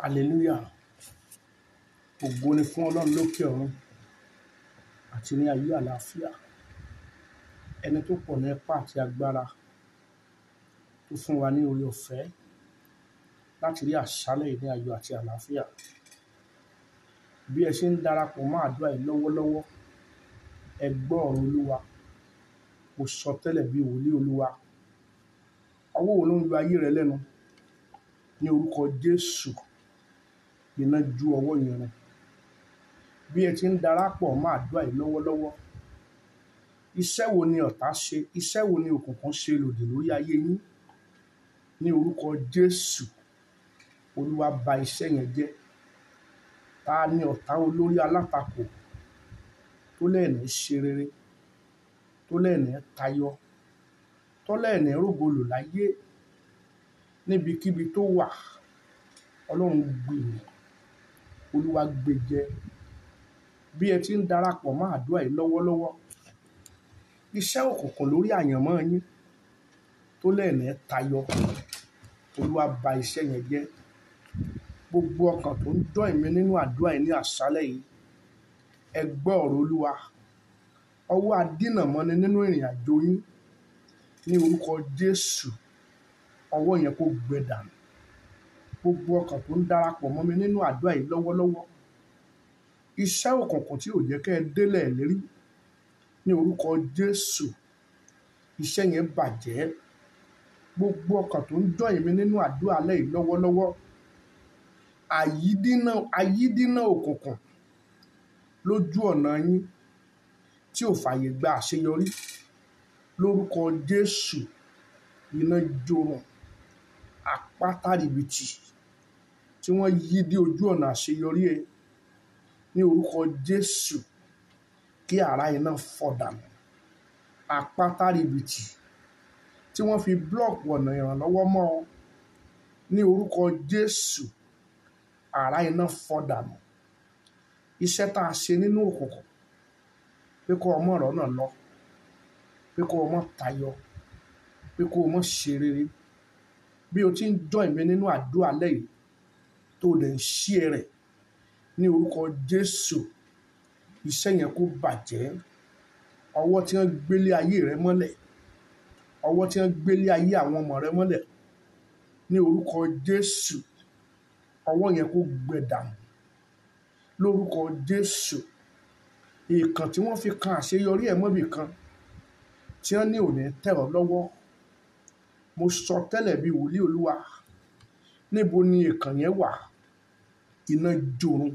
Hallelujah. Ògo ni fún Ọlọ́run lókè ọ̀run àti ní ayé àlàáfíà. Ẹni tó pọ̀ ní ipá àti agbára tó fún wa ní oore ọ̀fẹ́ láti rí àṣálẹ̀ yìí ní ayọ̀ àti àlàáfíà. Bí ẹ ṣe ń darapọ̀ mọ́ àdúrà yìí lọ́wọ́lọ́wọ́, ẹ gbọ́ ọ̀rọ̀ Olúwa. Mo sọ tẹ́lẹ̀ bí wòlíì Olúwa. Ọwọ́ wo ló ń yọ ayé rẹ lẹ́nu? Ní orúkọ Jésù, iná ju ọwọ́ yẹn run. Bí ẹ ti ń darapọ̀ mọ́ àdúrà yìí lọ́wọ́lọ́wọ́, iṣẹ́ wo ni ọ̀tá ṣe? Iṣẹ́ wo ni òkùnkùn ṣe lòdì lórí ayé yín? Ní orúkọ Jésù, Olúwa ba iṣẹ́ yẹn jẹ́. Ta ni ọ̀tá olórí alátakò tó lẹ́ẹ̀ni ṣe rere, tó lẹ́ẹ̀ni tayọ, tó lẹ́ẹ̀ni rògbòlò láyé níbikíbi tó wà? Ọlọ́run gbìmọ̀, Olúwa gbèjẹ. Bí ẹ ti ń darapọ̀ mọ́ àdúrà yìí lọ́wọ́lọ́wọ́, iṣẹ́ òkùnkùn lórí àyànmọ́ yín tó lẹ́ẹ̀ni tayọ, Olúwa ba iṣẹ́ yẹn jẹ́. Gbogbo ọkàn tó ń jọ́ ìmí nínú àdúrà yìí ní àṣálẹ̀ yìí, ẹ gbọ́ ọ̀rọ̀ Olúwa. Ọwọ́ adínàmọ́ni nínú ìrìn àjò yín ní orúkọ Jésù, ọwọ́ yẹn kó gbẹ dànù. Gbogbo ọkàn tó ń darapọ̀ mọ́ mi nínú àdúrà yìí lọ́wọ́lọ́wọ́, iṣẹ́ òkùnkùn tí ò jẹ́ kí ẹ délẹ̀ lérí ní orúkọ Jésù, iṣẹ́ yẹn bàjẹ́. Gbogbo ọkàn tó ń jọ́ ìmí nínú àdúrà alẹ́ yìí lọ́wọ́lọ́wọ́, àyídínà, àyídínà òkùnkùn lójú ọ̀nà yín tí ò fàyè gba àṣeyọrí lórúkọ Jésù, iná jorun. Àpáta rìbìtì tí wọ́n yí dé ojú ọ̀nà àṣeyọrí ẹ ní orúkọ Jésù, kí àrá iná fọ́ dànù. Àpáta rìbìtì tí wọ́n fi búlọ̀kù ọ̀nà ìrànlọ́wọ́ mọ́ ọ ní orúkọ Jésù, àrá iná fọ́ dànù. Iṣẹ́ tá a ṣe nínú òkùnkùn pé kó ọmọ ọ̀rọ̀ náà lọ, pé kó ọmọ tayọ, pé kó ọmọ ṣe rere. Bí o ti ń jọ́ ìmí nínú àdúrà alẹ́ yìí tó dẹ̀ ń ṣí ẹ rẹ̀ ní orúkọ Jésù, iṣẹ́ yẹn kó bàjẹ́. Ọwọ́ tí wọ́n gbélé ayé rẹ mọ́lẹ̀, ọwọ́ tí wọ́n gbélé ayé àwọn ọmọ rẹ mọ́lẹ̀ ní orúkọ Jésù, ọwọ́ yẹn kó gbẹ dànù. Lórúkọ Jésù, ìkàn tí wọ́n fi kan àṣeyọrí ẹ mọ́bì kan tí wọ́n ní òní tẹ̀ ọ́ lọ́wọ́. Mo sọ tẹ́lẹ̀ bí wòlíì Olúwa. Níbo ni ìkàn yẹn wà? Iná jorun,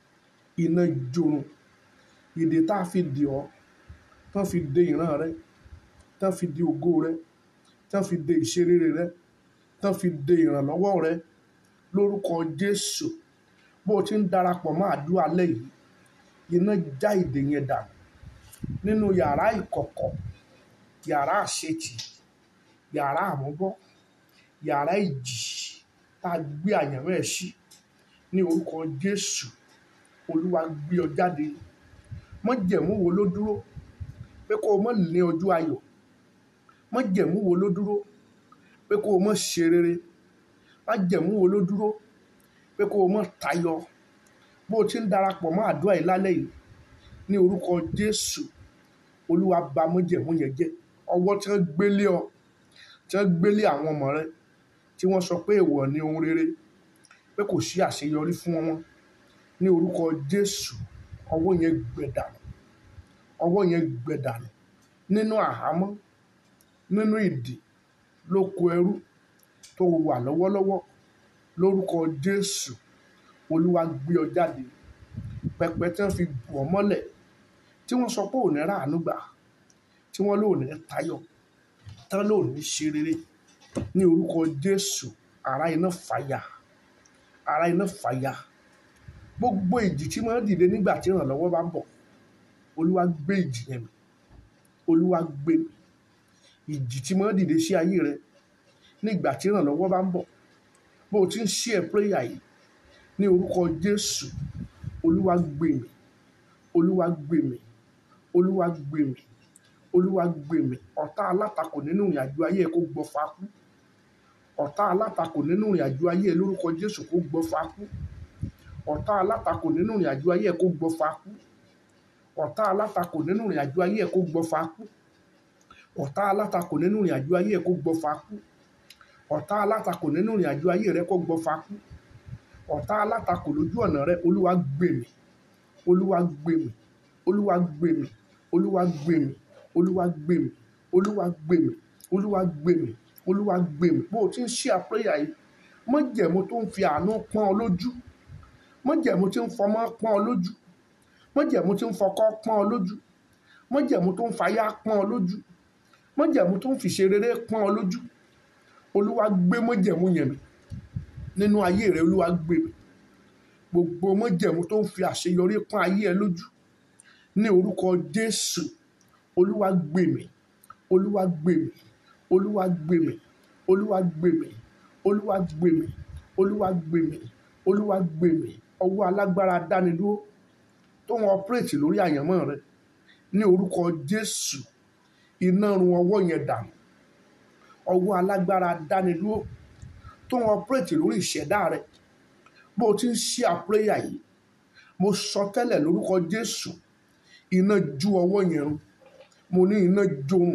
iná jorun. Ìdè tá a fi dè ọ́, tán fi de ìran rẹ, tán fi de ògo rẹ, tán fi de ìṣerere rẹ, tán fi de ìrànlọ́wọ́ rẹ lórúkọ Jésù. Bó o ti ń darapọ̀ mọ́ àdúrà alẹ́ yìí, iná já ìdè yẹn dànù. Nínú yàrá ìkọ̀kọ̀, yàrá àṣetì, yàrá àmúbọ́, yàrá ìjì tá a gbé àyànmọ́ ẹ sí ní orúkọ Jésù, Olúwa gbé ọ jáde. Májẹ̀mú wo ló dúró pé kó o má ní ọjọ́ ayọ̀? Májẹ̀mú wo ló dúró pé kó o má ṣe rere? Májẹ̀mú wo ló dúró pé kó o má tayọ? Bó o ti ń darapọ̀ mọ́ àdúrà yìí lálẹ́ yìí ní orúkọ Jésù, Olúwa ba májẹ̀mú yẹn jẹ́. Ọwọ́ tí wọ́n gbélé ọ, tí wọ́n gbélé àwọn ọmọ rẹ, tí wọ́n sọ pé èèwọ̀ ni ohun rere, pé kò sí àṣeyọrí fún wọn ní orúkọ Jésù, ọwọ́ yẹn gbẹ dànù. Ọwọ́ yẹn gbẹ dànù. Nínú àhámọ́, nínú ìdè, lóko ẹrú tó wà lọ́wọ́lọ́wọ́ lórúkọ Jésù, Olúwa gbé ọ jáde. Pẹpẹ tí wọ́n fi bù ọ́ mọ́lẹ̀, tí wọ́n sọ pé ò ní ràánú gbà, tí wọ́n lò ní tayọ, tán lò ní ṣe rere ní orúkọ Jésù, àrá iná fàya, àrá iná fàya. Gbogbo ìjì tí máa ń dìde nígbà tí ìrànlọ́wọ́ bá ń bọ̀, Olúwa gbé ìjì yẹn mì. Olúwa gbé mì. Ìjì tí máa ń dìde sí ayé rẹ nígbà tí ìrànlọ́wọ́ bá ń bọ̀. Bó o ti ń share prayer yìí ní orúkọ Jésù, Olúwa gbé mì. Olúwa gbé mì. Olúwa gbé mì. Olúwa gbé mì. Ọ̀tá alátakò nínú ìrìn àjò ayé ẹ kó gbọfà kú. ọ̀tá alátakò nínú ìrìn àjò ayé ẹ lórúkọ Jésù kó gbọ́fà kú ọ̀tá alátakò nínú ìrìn àjò ayé ẹ kó gbọ́fà kú ọ̀tá alátakò nínú ìrìn àjò ayé ẹ kó gbọ́fà kú ọ̀tá alátakò nínú ìrìn àjò ayé ẹ kó gbọ́fà kú ọ̀tá alátakò nínú ìrìn àjò ayé rẹ kó gbọ́fà kú ọ̀tá alátakò lójú ọ̀nà rẹ olúwa gbèmí olúwa gbèmí olúwa gbèmí olúwa gbèmí olúwa gbèmí olúwa gbèmí olúwa gbèmí olúwa gbèmí bó o ti ń ṣí àpéyà yìí májẹ̀mú tó ń fi àánú pọ́n ọ lójú májẹ̀mú tí ń fọmọ pọ́n ọ lójú májẹ̀mú tí ń fọkọ pọ́n ọ lójú májẹ̀mú tó ń fàyà pọ́n ọ lójú májẹ̀mú tó ń fìṣe rere pọ́n ọ lójú olúwa gbé májẹ̀mú yẹn mì nínú ayé rẹ olúwa gbé mì gbogbo májẹ̀mú tó ń fi àṣeyọrí pọ́n ayé ẹ lójú ní orúkọ jésù olúwa gbé mì olúwa gbé mì olúwa gbé mì olúwa gbé mì olúwa gbé mì olúwa gbé mì olúwa gbé mì ọwọ́ alágbára dánidúró tó ń ọpírètì lórí àyànmọ́ rẹ ní orúkọ jésù iná run ọwọ́ yẹn dànù ọwọ́ alágbára dánidúró tó ń ọpírètì lórí ìṣẹ̀dá rẹ bó o ti ń ṣí àpéyà yìí mo sọ tẹ́lẹ̀ lórúkọ jésù iná ju ọwọ́ yẹn run mo ní iná jorun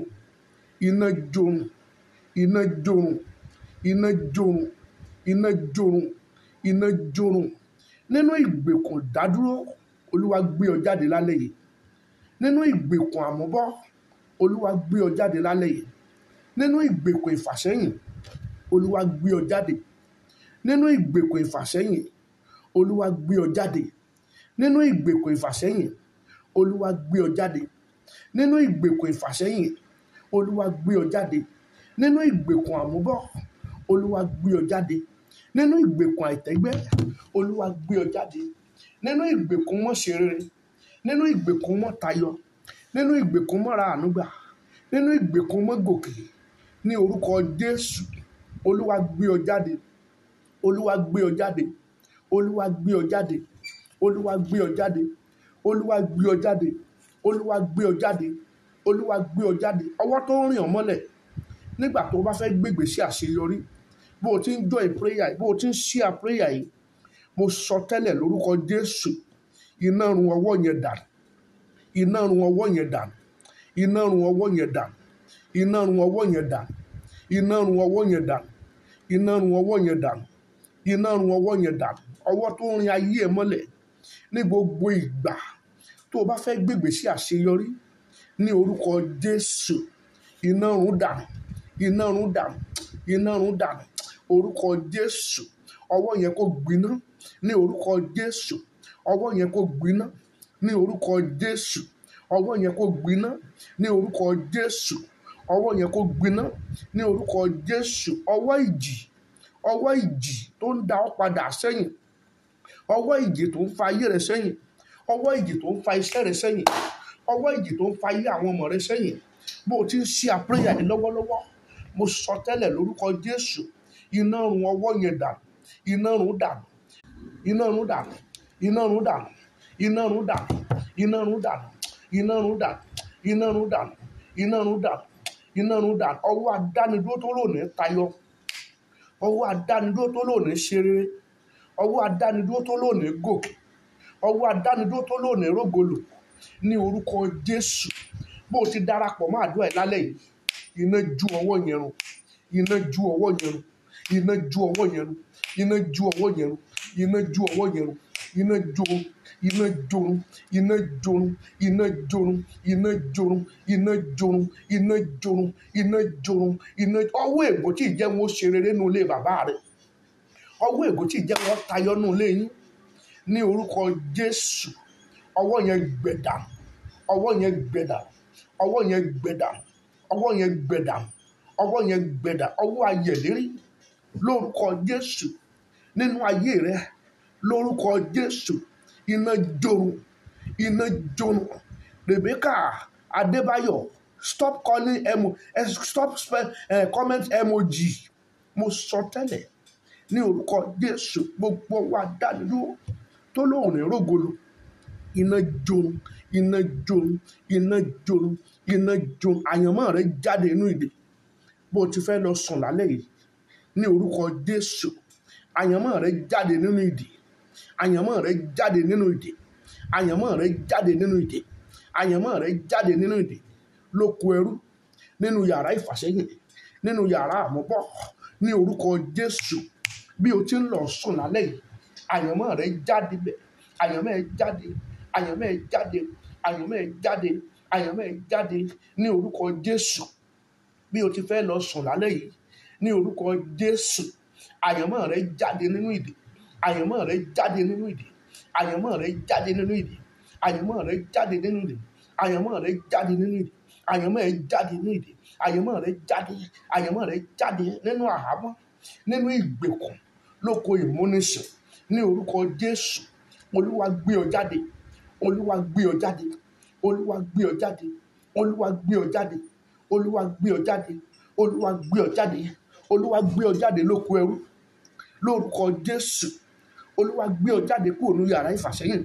iná jorun iná jorun iná jorun iná jorun iná jorun nínú ìgbèkùn dádúró olúwa gbé ọ jáde lálẹ́ yìí nínú ìgbèkùn àmúbọ́ olúwa gbé ọ jáde lálẹ́ yìí nínú ìgbèkùn ìfàsẹ́yìn olúwa gbé ọ jáde nínú ìgbèkùn ìfàsẹ́yìn olúwa gbé ọ jáde nínú ìgbèkùn ìfàsẹ́yìn olúwa gbé ọ jáde nínú ìgbèkùn ìfàsẹ́yìn olúwa gbé ọ jáde nínú ìgbèkùn àmúbọ́ olúwa gbé ọ jáde nínú ìgbèkùn àìtẹ́gbẹ́ olúwa gbé ọ jáde nínú ìgbèkùn mọ́ṣeré nínú ìgbèkùn mọ́tayọ nínú ìgbèkùn mọ́ra ànúgbà nínú ìgbèkùn mọ́gòkè ní orúkọ jésù olúwa gbé ọ jáde olúwa gbé ọ jáde olúwa gbé ọ jáde olúwa gbé ọ jáde olúwa gbé ọ jáde olúwa gbé ọ jáde olúwa gbé ọ jáde ọwọ́ tó ń rìn ọ́ mọ́lẹ̀ nígbà tó o bá fẹ́ gbègbè sí àṣeyọrí bó o ti ń join prayer yìí bó o ti ń share prayer yìí mo sọ tẹ́lẹ̀ lórúkọ jésù iná run ọwọ́ yẹn dànù iná run ọwọ́ yẹn dànù iná run ọwọ́ yẹn dànù iná run ọwọ́ yẹn dànù iná run ọwọ́ yẹn dànù iná run ọwọ́ yẹn dànù iná run ọwọ́ yẹn dànù ọwọ́ tó ń rin ayé ẹ mọ́lẹ̀ ní gbogbo ìgbà tó o bá fẹ́ gbègbè sí àṣeyọrí ní orúkọ jésù iná run dànù iná run dànù iná run dànù orúkọ jésù ọwọ́ yẹn kó gbiná ní orúkọ jésù ọwọ́ yẹn kó gbiná ní orúkọ jésù ọwọ́ yẹn kó gbiná ní orúkọ jésù ọwọ́ yẹn kó gbiná ní orúkọ jésù ọwọ́ ìjì ọwọ́ ìjì tó ń da ọ́ padà sẹ́yìn ọwọ́ ìjì tó ń fa ayé rẹ sẹ́yìn ọwọ́ ìjì tó ń fa iṣẹ́ rẹ sẹ́yìn ọwọ́ ìjì tó ń fa ayé àwọn ọmọ rẹ sẹ́yìn bó o ti ń ṣí àpéyà yìí lọ́wọ́lọ́wọ́ mo sọ tẹ́lẹ̀ lórúkọ jésù iná run ọwọ́ yẹn dànù iná run dànù iná run dànù iná run dànù iná run dànù iná run dànù iná run dànù iná run dànù iná run dànù iná run dànù ọwọ́ adánidúró tó lónìí tayọ ọwọ́ adánidúró tó lónìí ṣe rere ọwọ́ adánidúró tó lónìí gòkè ọwọ́ adánidúró tó lónìí rógolò ní orúkọ jésù bó o ti darapọ̀ mọ́ àdúrà ẹ̀ lálẹ́ yìí iná ju ọwọ́ yẹn run iná ju ọwọ́ yẹn run iná ju ọwọ́ yẹn run iná ju ọwọ́ yẹn run iná ju ọwọ́ yẹn run iná jorun iná jorun iná jorun iná jorun iná jorun iná jorun iná jorun iná jorun iná ọwọ́ ègbò tí ì jẹ́ wọn ó ṣe rere nínú ilé bàbá rẹ̀ ọwọ́ ègbò tí ì jẹ́ wọn tayọ nínú ilé yín ní orúkọ jésù ọwọ́ yẹn gbẹ̀dà ọwọ́ yẹn gbẹ̀dà ọwọ́ yẹn gbẹ̀dà ọwọ́ yẹn gbẹ̀dà ọwọ́ yẹn gbẹ̀dà ọwọ́ ayẹ̀lérí lórúkọ jésù nínú ayé rẹ lórúkọ jésù iná jorun iná jorun rebecca adébáyọ̀ stop calling emo eh, stop spell, eh, comment emoji mo sọ tẹ́lẹ̀ ní orúkọ jésù gbogbo wa dánidúró tó lóun ní rògbòlò iná jorun iná jorun iná jorun iná jorun àyànmọ́ rẹ jáde inú ìdè bó o ti fẹ́ lọ sùn lálẹ́ yìí ní orúkọ jésù àyànmọ́ rẹ jáde nínú ìdè àyànmọ́ rẹ jáde nínú ìdè àyànmọ́ rẹ jáde nínú ìdè àyànmọ́ rẹ jáde nínú ìdè lóko ẹrú nínú yàrá ìfàsẹ́yìn nínú yàrá àmúbọ̀ ní orúkọ jésù bí o ti ń lọ sùn lálẹ́ yìí àyànmọ́ rẹ jáde bẹ̀ àyànmọ́ ẹ jáde àyànmọ́ ẹ jáde àyànmọ́ ẹ jáde àyànmọ́ ẹ jáde ní orúkọ jésù bí o ti fẹ́ lọ sùn lálẹ́ yìí ní orúkọ jésù àyànmọ́ rẹ jáde nínú ìdè àyànmọ́ rẹ jáde nínú ìdè àyànmọ́ rẹ jáde nínú ìdè àyànmọ́ rẹ jáde nínú ìdè àyànmọ́ rẹ jáde nínú ìdè àyànmọ́ rẹ jáde nínú ìdè àyànmọ́ rẹ jáde àyànmọ́ rẹ jáde nínú àhámọ́ nínú ìgbèkùn lóko ìmúnisìn ní orúkọ jésù olúwa gbé ọ jáde olúwa gbé ọ jáde olúwa gbé ọ jáde olúwa gbé ọ jáde olúwa gbé ọ jáde olúwa gbé ọ jáde olúwa gbé ọ jáde lóko ẹrú lórúkọ jésù olúwa gbé ọ jáde kúrò ní yàrá ìfàsẹ́yìn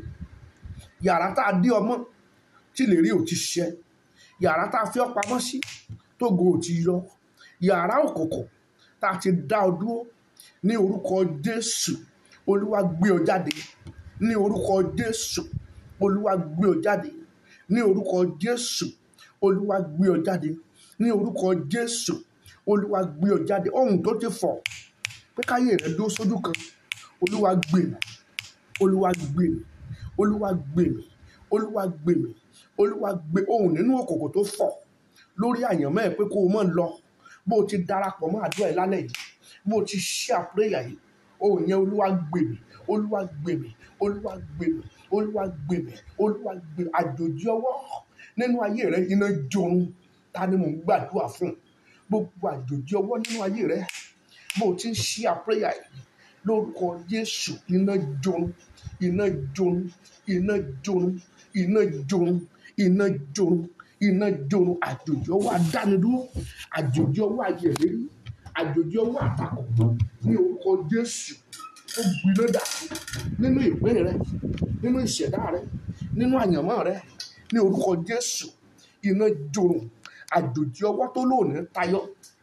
yàrá tá a dé ọmọ tí lè rí òtí ṣẹ yàrá tá a fi ọ pamọ́ sí tógo òtí yọ yàrá òkùnkùn tá a ti dá ọ dúró ní orúkọ jésù olúwa gbé ọ jáde ní orúkọ jésù olúwa gbé ọ jáde ní orúkọ jésù olúwa gbé ọ jáde ní orúkọ jésù olúwa gbé ọ jáde ohun tó ti fọ pé káyé rẹ dúró sójú kan olúwa gbé mi olúwa gbé mi olúwa gbé mi olúwa gbé mi olúwa gbé ohun nínú òkòkò tó fọ lórí àyànmọ́ ẹ̀ pé kó o mọ̀ lọ bó o ti darapọ̀ mọ́ àdúrà ẹ̀ lálẹ́ yìí bó o ti ṣí àpéyà yìí ohun yẹn olúwa gbé mi olúwa gbé mi olúwa gbé mi olúwa gbé mi olúwa gbé mi àjòjì ọwọ́ nínú ayé rẹ iná jorun ta ni mò ń gbàdúrà fún gbogbo àjòjì ọwọ́ nínú ayé rẹ bó o ti ń ṣí àpéyà yìí lórúkọ jésù iná jorun iná jorun iná jorun iná jorun iná jorun iná jorun àjòjì ọwọ́ adánidúró àjòjì ọwọ́ ayẹ̀lérí àjòjì ọwọ́ àtakò ní orúkọ jésù ó gbiná dà nínú ìpín rẹ nínú ìṣẹ̀dá rẹ nínú àyànmọ́ rẹ ní orúkọ jésù iná jorun àjòjì ọwọ́ tó lóòní tayọ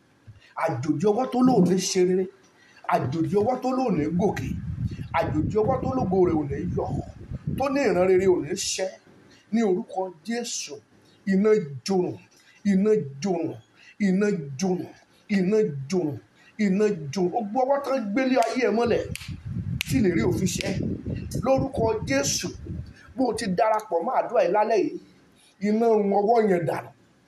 àjòjì ọwọ́ tó lóòní ṣe rere àjòjì ọwọ́ tó lóòní gòkè àjòjì ọwọ́ tó lógo rẹ̀ ò ní yọ tó ní ìran rere ò ní ṣẹ ní orúkọ jésù iná jorun iná jorun iná jorun iná jorun iná jorun ó gbọ́ ọwọ́ tán gbélé ayé ẹ̀ mọ́lẹ̀ tí lè rí òfin ṣẹ lórúkọ jésù bó o ti darapọ̀ mọ́ àdúrà yìí lálẹ́ yìí iná run ọwọ́ yẹn dànù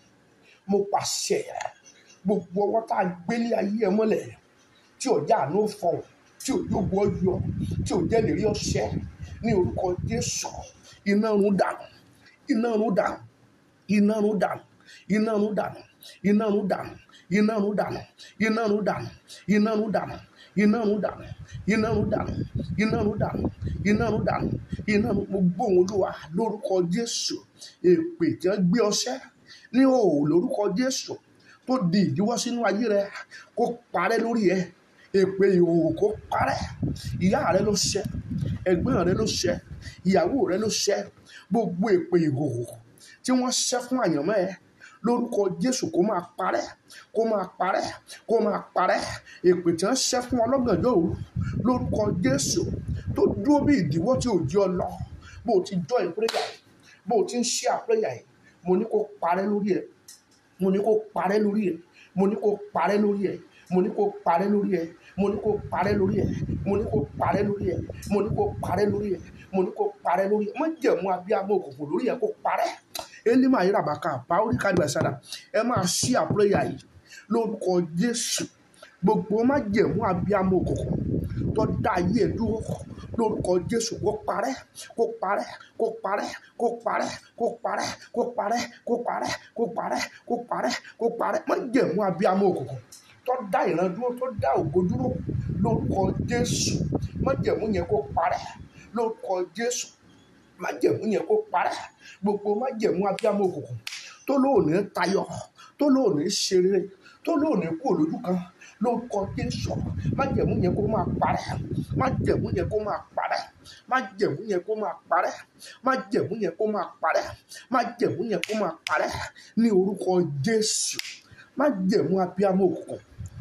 mo pàṣẹ gbogbo ọwọ́ tá a gbélé ayé ẹ̀ mọ́lẹ̀ tí ò já àánú fọhùn tí ò jókòó yọ tí ò jẹ́ lérí ọ̀sẹ̀ ní orúkọ jésù iná run dànù iná run dànù iná run dànù iná run dànù iná run dànù iná run dànù iná run dànù iná run dànù iná run dànù iná run dànù iná run dànù iná run dànù iná run mo gbóhùn olúwa lórúkọ jésù èpè tí wọ́n gbé ọṣẹ́ ní òòlù lórúkọ jésù tó di ìdíwọ́ sínú ayé rẹ kó parẹ́ lórí ẹ èpè ìhòòhò kó parẹ́ ìyá rẹ ló ṣẹ ẹ̀gbọ́n rẹ ló ṣẹ ìyàwó rẹ ló ṣẹ gbogbo èpè ìhòòhò tí wọ́n ṣẹ́ fún àyànmọ́ ẹ lórúkọ jésù kó máa parẹ́ kó máa parẹ́ kó máa parẹ́ èpè tí wọ́n ṣẹ́ fún ọlọ́gànjọ́ òru lórúkọ jésù tó dúró bí ìdíwọ́ tí ò jí ọ lọ bó o ti jọ ìpréyà yìí bó o ti ń ṣe àpréyà yìí mo ní kó parẹ́ lórí ẹ mo ní kó parẹ́ lórí ẹ mo ní kó parẹ́ lórí ẹ mo ní kó parẹ́ lórí ẹ mo ní kó parẹ́ lórí ẹ mo ní kó parẹ́ lórí ẹ mo ní kó parẹ́ lórí ẹ mo ní kó parẹ́ lórí ẹ má jẹ̀mú abiyamọ òkùnkùn lórí ẹ kó parẹ́ elima ayérabaka báwórí kádìbà sára ẹ máa ṣí àpúrẹ́yà yìí lórúkọ jésù gbogbo má jẹ̀mú abiyamọ òkùnkùn tó dá ayé ẹ dúró lórúkọ jésù kó parẹ́ kó parẹ́ kó parẹ́ kó parẹ́ kó parẹ́ kó parẹ́ kó parẹ́ kó parẹ́ kó parẹ́ kó parẹ́ má jẹ̀mú abiyamọ òkùnkùn tó dá ìran dúró tó dá ògo dúró lórúkọ jésù má jẹ̀mú yẹn kó parẹ́ lórúkọ jésù má jẹ̀mú yẹn kó parẹ́ gbogbo má jẹ̀mú abiyamọ òkùnkùn tó lóòní tayọ tó lóòní ṣeré tó lóòní kú olójú kan lórúkọ jésù má jẹ̀mú yẹn kó máa parẹ́ má jẹ̀mú yẹn kó máa parẹ́ má jẹ̀mú yẹn kó máa parẹ́ má jẹ̀mú yẹn kó máa parẹ́ má jẹ̀mú yẹn kó máa parẹ́ ní orúkọ jésù má jẹ̀mú abiyamọ òkùnkùn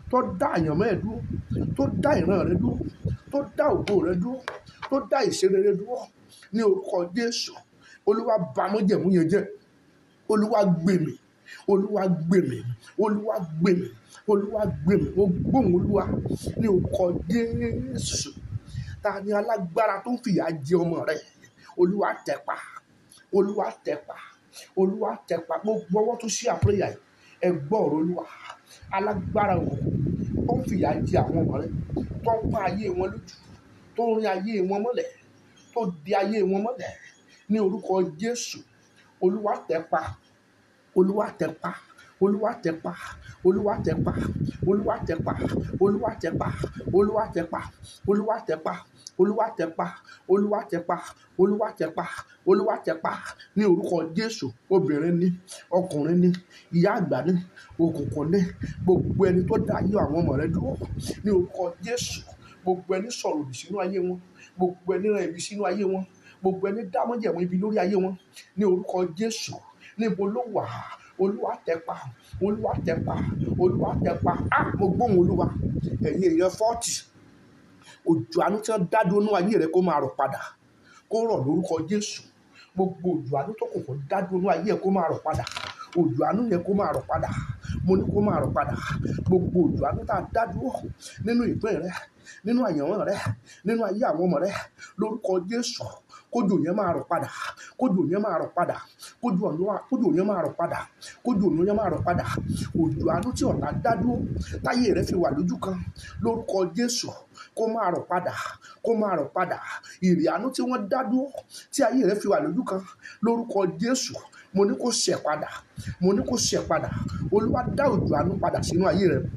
tó dá àyànmọ́ ẹ̀ dúró tó dá ìran rẹ dúró tó dá ògo rẹ dúró tó dá ìṣerere dúró ní orúkọ jésù olúwa bà májẹ̀mú yẹn jẹ́ olúwa gbèmí olúwa gbèmí olúwa gbèmí olúwa gbèmí mo gbóhùn olúwa ní orúkọ jésù ta ni alágbára tó ń fìyà jẹ ọmọ rẹ olúwa tẹpa olúwa tẹpa olúwa tẹpa gbogbo ọwọ́ tó ṣí àpéyà yìí ẹ gbọ́ ọ̀rọ̀ olúwa alágbára òkùnkùn tó ń fìyà jẹ àwọn ọmọ rẹ tó ń pa ayé wọn lójú tó ń rin ayé wọn mọ́lẹ̀ tó di ayé wọn mọ́lẹ̀ ní orúkọ jésù olúwa tẹpa olúwa tẹpa olúwa tẹpa olúwa tẹpa olúwa tẹpa olúwa tẹpa olúwa tẹpa olúwa tẹpa olúwa tẹpa olúwa tẹpa olúwa tẹpa olúwa tẹpa ní orúkọ jésù obìnrin ní ọkùnrin ní ìyá àgbà ní òkùnkùn ní gbogbo ẹni tó dá ayé àwọn ọmọ rẹ dúró ní orúkọ jésù gbogbo ẹni sọ̀rọ̀ òdì sínú ayé wọn gbogbo ẹni rán ibi sínú ayé wọn gbogbo ẹni dámọ́jẹ̀mọ́ ibi lórí ayé wọn ní orúkọ jésù níbo ló wà olúwa tẹpa olúwa tẹpa olúwa tẹpa á mo gbóhùn olúwa ẹ̀yin èèyàn fọ́ọ̀tì òjò àánú tí wọ́n dádúró nínú ayé rẹ kó máa rọ̀ padà kó rọ̀ lórúkọ jésù gbogbo òjò àánú tó kò kò dádúró nínú ayé ẹ kó máa rọ̀ padà òjò àánú yẹn kó máa rọ̀ padà mo ní kó máa rọ̀ padà gbogbo òjò àánú tá a dádúró nínú ìpín rẹ nínú àyànwọ́ rẹ nínú ayé àwọn ọmọ rẹ lórúkọ jésù kójò yẹn máa rọ̀ padà kójò yẹn máa rọ̀ padà kójò ọ̀nà kójò yẹn máa rọ̀ padà kójò ọ̀nà yẹn máa rọ̀ padà òjò àánú tí ọ̀tá dádúró táyé rẹ fi wà lójú kan lórúkọ jésù kó máa rọ̀ padà kó máa rọ̀ padà ìrì àánú tí wọ́n dádúró tí ayé rẹ fi wà lójú kan lórúkọ jésù mo ní kó ṣẹ̀ padà mo ní kó ṣẹ̀ padà olúwa dá òjò àánú padà sínú ayé rẹ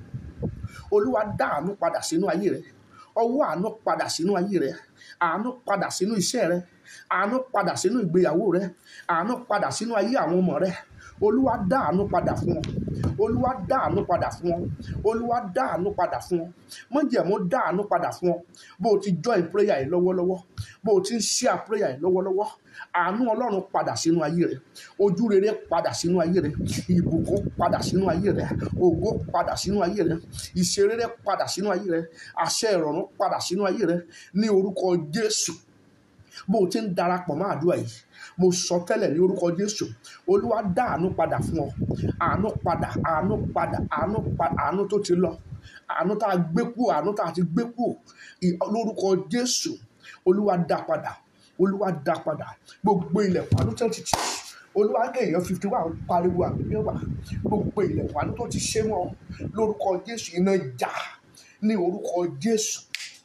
olúwa dá àánú padà sínú ayé rẹ ọwọ́ àánú padà sínú ayé rẹ àánú padà sínú iṣẹ́ rẹ àánú padà sínú ìgbéyàwó rẹ àánú padà sínú ayé àwọn ọmọ rẹ olúwa dá àánú padà fún ọ olúwa dá àánú padà fún ọ olúwa dá àánú padà fún ọ mọ̀jẹ̀mú dá àánú padà fún ọ bó o ti join prayer yìí lọ́wọ́lọ́wọ́ bó o ti ń share prayer yìí lọ́wọ́lọ́wọ́ àánú ọlọ́run padà sínú ayé rẹ ojú rere padà sínú ayé rẹ ìbùkún padà sínú ayé rẹ ògo padà sínú ayé rẹ ìṣerere padà sínú ayé rẹ àṣẹ ìrọ̀rùn padà sínú ayé rẹ ní orúkọ jésù bó o ti ń darapọ̀ mọ́ àdúrà yìí mo sọ tẹ́lẹ̀ ní orúkọ jésù olúwa dá àánú padà fún ọ àánú padà àánú padà àánú padà àánú tó ti lọ àánú tá a gbé kúrò àánú tá a ti gbé kúrò lórúkọ jésù olúwa dá padà olúwa dá padà gbogbo ilẹ̀kùn àánú tó ti tì olúwa gé èèyàn fifty one pariwo àmì mẹ́wàá gbogbo ilẹ̀kùn àánú tó ti ṣe wọn lórúkọ jésù iná jà ní orúkọ jésù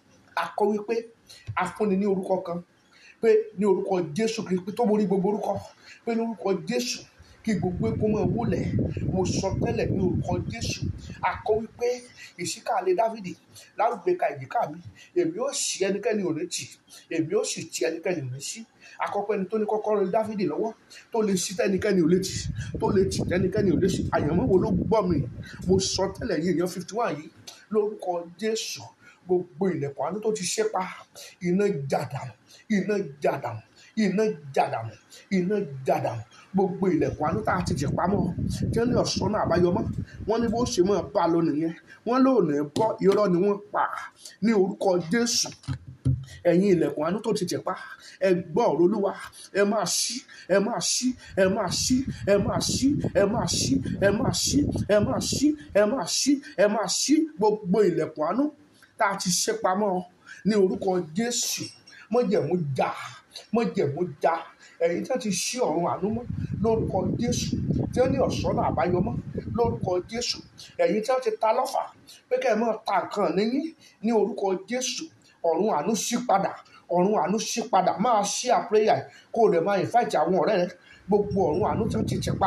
akọ wípé afúnni ní orúkọ kan pé ní orúkọ jésù kristu tó borí gbogbo orúkọ pé ní orúkọ jésù kí gbogbo epo máa wólẹ̀ mo sọ tẹ́lẹ̀ ní orúkọ jésù akọ wípé ìṣíkà lé dávìdì lárúgbé ka ìjìká mi èmi ó sì ẹnikẹ́ni ò ní tì èmi ó sì ti ẹnikẹ́ni ò ní sí àkọ́kọ́ ẹni tó ní kọ́kọ́rọ́ dávìdì lọ́wọ́ tó lè ṣí tẹ́nikẹ́ni ò lè tì tó lè tì tẹ́nikẹ́ni ò lè ṣí àyànmọ́ wo ló gbọ́ mi mo sọ tẹ́lẹ̀ yìí èèyàn fifty one yìí lórúkọ jésù gbogbo ilẹ̀kùn àánú tó ti ṣe pa iná jàdánù iná jàdánù iná jàdánù iná jàdánù gbogbo ilẹ̀kùn àánú tá a ti jẹ̀ pamọ́ tí wọ́n ní ọ̀sán náà àbáyọ mọ́ wọ́n ní bó ṣe mọ́ bá a lọ nìyẹn wọ́n lóòrùn ẹ̀ bọ́ irọ́ ni wọ́n pa ní orúkọ jésù ẹ̀yin ilẹ̀kùn àánú tó ti jẹ̀ pa ẹ gbọ́ ọ̀rọ̀ olúwa ẹ máa ṣí ẹ máa ṣí ẹ máa ṣí ẹ máa ṣí ẹ máa ṣí ẹ máa ṣí ẹ máa ṣí ẹ máa ṣí ẹ máa ṣí gbogbo ilẹ̀kùn àánú tá a ti ṣe pamọ́ ní orúkọ jésù mọ́jẹ̀mú já mọ́jẹ̀mú já ẹ̀yin tí wọ́n ti ṣí ọ̀run àánú mọ́ lórúkọ jésù tí wọ́n ní ọ̀ṣọ́nà àbáyọ mọ́ lórúkọ jésù ẹ̀yin tí wọ́n ti ta lọ́fà pé kẹ́ ẹ máa ta nǹkan níyìn ní orúkọ jésù ọ̀run àánú ṣí padà ọ̀run àánú ṣí padà máa ṣí àpéyà kó o lè máa ìfáìtì àwọn ọ̀rẹ́ rẹ gbogbo ọ̀run àánú tí wọ́n ti tẹ̀ pa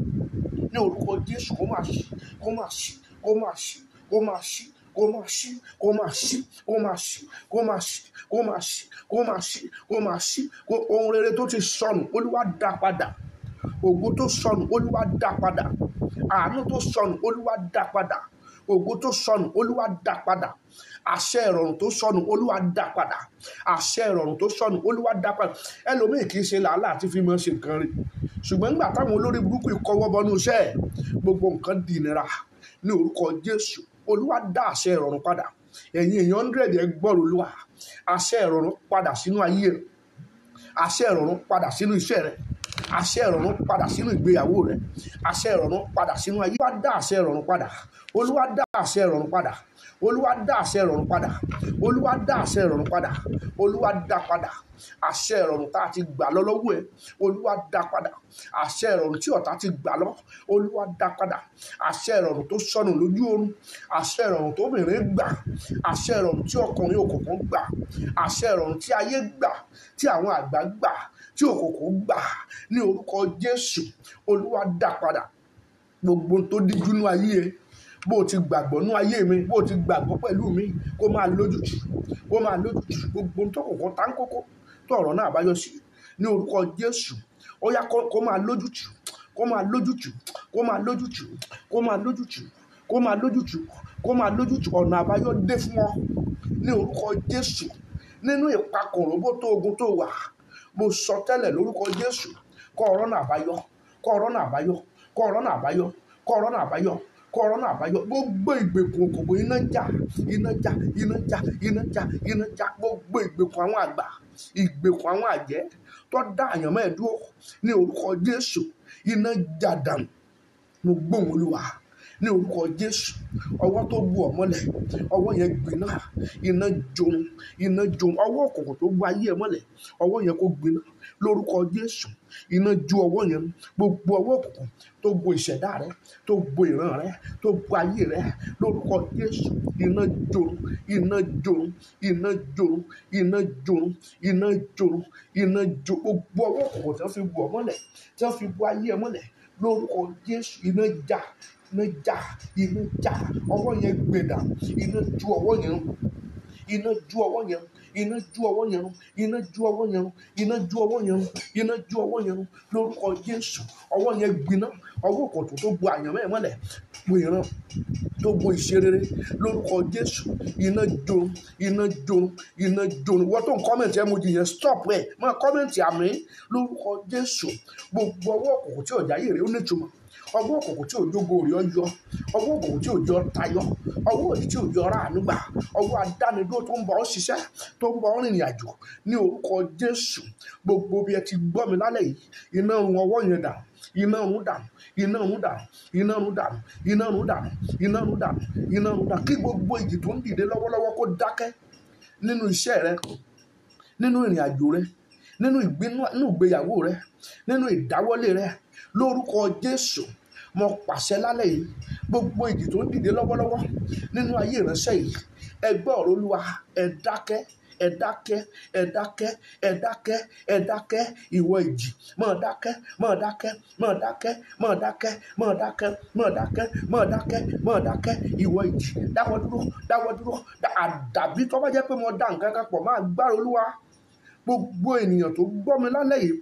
ní orúkọ jésù kó máa ṣí kó máa ṣí kó máa ṣí kó máa ṣí kó máa ṣí kó máa ṣí kó máa ṣí kó máa ṣí kó máa ṣí kó máa ṣí kó máa ṣí kó ohun rere tó ti sọnù olúwa dá padà ògo tó sọnù olúwa dá padà àánú tó sọnù olúwa dá padà ògo tó sọnù olúwa dá padà àṣẹ ìrọ̀rùn tó sọnù olúwa dá padà àṣẹ ìrọ̀rùn tó sọnù olúwa dá padà ẹlòmíì kì í ṣe làálàá àti fi máa ṣe nǹkan rẹ̀ ṣùgbọ́n nígbà táwọn olórí burúkú ìkọwọ́ bọnú iṣẹ́ ẹ̀ gbogbo nǹkan di ìnira ní orúkọ jésù olúwa dá àṣẹ ìrọ̀rùn padà ẹ̀yin èèyàn hundred ẹ gbọ́rọ̀ olúwa àṣẹ ìrọ̀rùn padà sínú ayé rẹ àṣẹ ìrọ̀rùn padà sínú iṣẹ́ rẹ àṣẹ ìrọ̀rùn padà sínú ìgbéyàwó rẹ àṣẹ ìrọ̀rùn padà sínú ayé olúwa dá àṣẹ ìrọ̀rùn padà olúwa dá àṣẹ ìrọ̀rùn padà olúwa dá àṣẹ ìrọ̀rùn padà olúwa dá àṣẹ ìrọ̀rùn padà olúwa dá padà àṣẹ ìrọ̀rùn tá a ti gbà lọ lọ́wọ́ ẹ̀ olúwa dá padà àṣẹ ìrọ̀rùn tí ọ̀tá ti gbà lọ olúwa dá padà àṣẹ ìrọ̀rùn tó sọnù lójú oorun àṣẹ ìrọ̀rùn tó bìnrin gbà àṣẹ ìrọ̀rùn tí ọkùnrin òkùnkùn gbà àṣẹ ìrọ̀rùn tí ayé gbà tí àwọn àgbà gbà tí òkùnkùn gbà ní orúkọ jésù olúwa dá padà gbogbo tó díjú nú ayé ẹ bó o ti gbàgbọ́ nú ayé mi bó o ti gbàgbọ́ pẹ̀lú mi kó máa lójútù kó máa lójútù gbogbo tó kọ̀ọ̀kan tá ń kókó tó ọ̀rọ̀ náà àbáyọ sí ní orúkọ jésù ó yá kó kó máa lójútù kó máa lójútù kó máa lójútù kó máa lójútù kó máa lójútù kó máa lójútù ọ̀nà àbáyọ dé fún ọ ní orúkọ jésù nínú ìpakòrò bó tó ogun tó wà mo sọ tẹ́lẹ̀ lórúkọ jésù kọ́ ọ̀rọ̀ náà àbáyọ kọ́ ọ̀rọ̀ náà àbáyọ kọ́ ọ̀rọ̀ náà àbáyọ kọ́ ọ̀rọ̀ náà àbáyọ kọ́rọ́ náà àbáyọ gbogbo ìgbèkùn òkòkò iná jà iná jà iná jà iná jà iná jà gbogbo ìgbèkùn àwọn àgbà ìgbèkùn àwọn àjẹ́ tó dá àyàn mẹ́ẹ̀dúró ní orúkọ jésù iná jà dànù mo gbóhùn olúwa ní orúkọ jésù ọwọ́ tó bu ọ̀mọ́lẹ̀ ọwọ́ yẹn gbiná iná jòun iná jòun ọwọ́ òkùnkùn tó bu ayé ẹ mọ́lẹ̀ ọwọ́ yẹn kó gbiná lórúkọ jésù iná ju ọwọ́ yẹn gbogbo ọwọ́ òkùnkùn tó bo ìṣẹ̀dá rẹ tó bo ìran rẹ tó bo ayé rẹ lórúkọ jésù iná jòun iná jòun iná jòun iná jòun iná jòun iná jòun gbogbo ọwọ́ òkùnkùn tí wọ́n fi bu ọ mọ́lẹ̀ tí wọ́n fi bu ayé ẹ mọ́lẹ̀ lórúkọ jésù iná já iná já iná já ọwọ́ yẹn gbẹ̀dà iná ju ọwọ́ yẹn iná ju ọwọ́ yẹn iná ju ọwọ́ yẹn iná ju ọwọ́ yẹn iná ju ọwọ́ yẹn iná ju ọwọ́ yẹn lórúkọ jésù ọwọ́ yẹn gbiná ọwọ́ kòtò tó bu àyàn mẹ́ẹ̀ mọ́lẹ̀ bu ìran tó bu ìṣerere lórúkọ jésù iná jó iná jó iná jó wọ́n tó ń kọ́mẹ̀ntì ẹ̀ mo jì yẹn stop ẹ̀ máa kọ́mẹ̀ntì àmì lórúkọ jésù gbogbo ọwọ́ kòkò tí ọ̀já yìí rẹ̀ ó nítumọ̀ ọwọ́ òkùnkùn tí òjògo rẹ̀ yọ ọwọ́ òkùnkùn tí òjò tayọ ọwọ́ òdì tí òjò ra ànúgbà ọwọ́ adánidó tó ń bọ̀ ọ́ ṣiṣẹ́ tó ń bọ̀ ọ́ rìnrìn àjò ní orúkọ jésù gbogbo bí ẹ ti gbọ́ mi lálẹ́ yìí iná run ọwọ́ yẹn dà iná run dànù iná run dànù iná run dànù iná run dànù iná run dànù iná run dànù kí gbogbo ìjì tó ń dìde lọ́wọ́lọ́wọ́ kó dákẹ́ nínú iṣẹ́ rẹ nínú ìrìn àjò rẹ nínú ìgbéyàwó rẹ nínú ìdáwọ́lé rẹ lórúkọ jésù mo pàṣẹ lálẹ́ yìí gbogbo ìjì tó ń dìde lọ́wọ́lọ́wọ́ nínú ayé ìránṣẹ́ yìí ẹ gbọ́ ọ̀rọ̀ olúwa ẹ dákẹ́ ẹ dákẹ́ ẹ dákẹ́ ẹ dákẹ́ ẹ dákẹ́ ìwọ ìjì mọ̀ dákẹ́ mọ̀ dákẹ́ mọ̀ dákẹ́ mọ̀ dákẹ́ mọ̀ dákẹ́ mọ̀ dákẹ́ mọ̀ dákẹ́ mọ̀ dákẹ́ ìwọ ìjì dáwọ́ dúró dáwọ́ dúró àdàbí tó bá jẹ́ pé mo dá nǹkan kan pọ̀ máa gbára olúwa gbogbo ènìyàn tó gbọ́ mi lálẹ́ yìí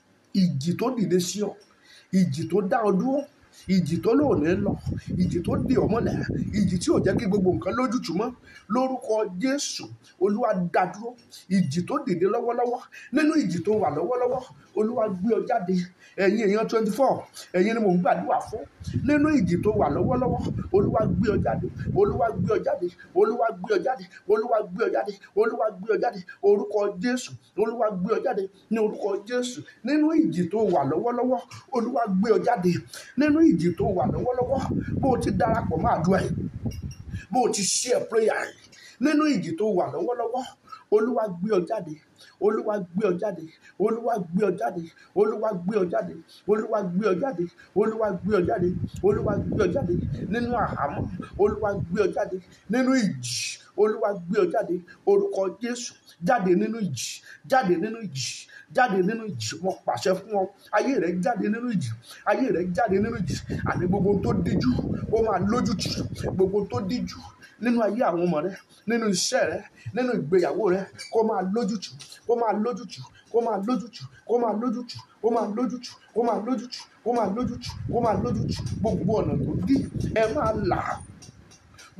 ìjì tó dìde sí ọ ìjì tó dá ọ dúró ìjì tó lò ní lọ ìjì tó dè ọ́ mọ́lẹ̀ ìjì tí ò jẹ́ kí gbogbo nǹkan lójútùú mọ́ lórúkọ jésù olúwa dá dúró ìjì tó dìde lọ́wọ́lọ́wọ́ nínú ìjì tó wà lọ́wọ́lọ́wọ́ olúwa gbé ọ jáde ẹ̀yin èèyàn twenty four ẹ̀yin ni mò ń gbàdúrà fún nínú ìjì tó wà lọ́wọ́lọ́wọ́ olúwa gbé ọ jáde olúwa gbé ọ jáde olúwa gbé ọ jáde olúwa gbé ọ jáde olúwa gbé ọ jáde orúkọ jésù olúwa gbé ọ jáde ní orúkọ jésù nínú ìjì tó wà lọ́wọ́lọ́wọ́ olúwa gbé ọ jáde nínú ìjì tó wà lọ́wọ́lọ́wọ́ bó o ti darapọ̀ máa dùn ẹ̀ bó o ti share prayer ẹ̀ nínú ìjì tó wà lọ́wọ́lọ́wọ́ olúwa gbé ọ jáde olúwa gbé ọ jáde olúwa gbé ọ jáde olúwa gbé ọ jáde olúwa gbé ọ jáde olúwa gbé ọ jáde olúwa gbé ọ jáde nínú àhámọ́ olúwa gbé ọ jáde nínú ìjì olúwa gbé ọ jáde orúkọ jésù jáde nínú ìjì jáde nínú ìjì jáde nínú ìjì mo pàṣẹ fún ọ ayé rẹ jáde nínú ìjì ayé rẹ jáde nínú ìjì àní gbogbo tó díjú ó máa lójútì gbogbo tó díjú nínú ayé àwọn ọmọ rẹ nínú iṣẹ́ rẹ nínú ìgbéyàwó rẹ kó máa lójútì kó máa lójútì kó máa lójútì kó máa lójútì kó máa lójútì kó máa lójútì kó máa lójútì kó máa lójútì gbogbo ọ̀nà tó dí ẹ máa là á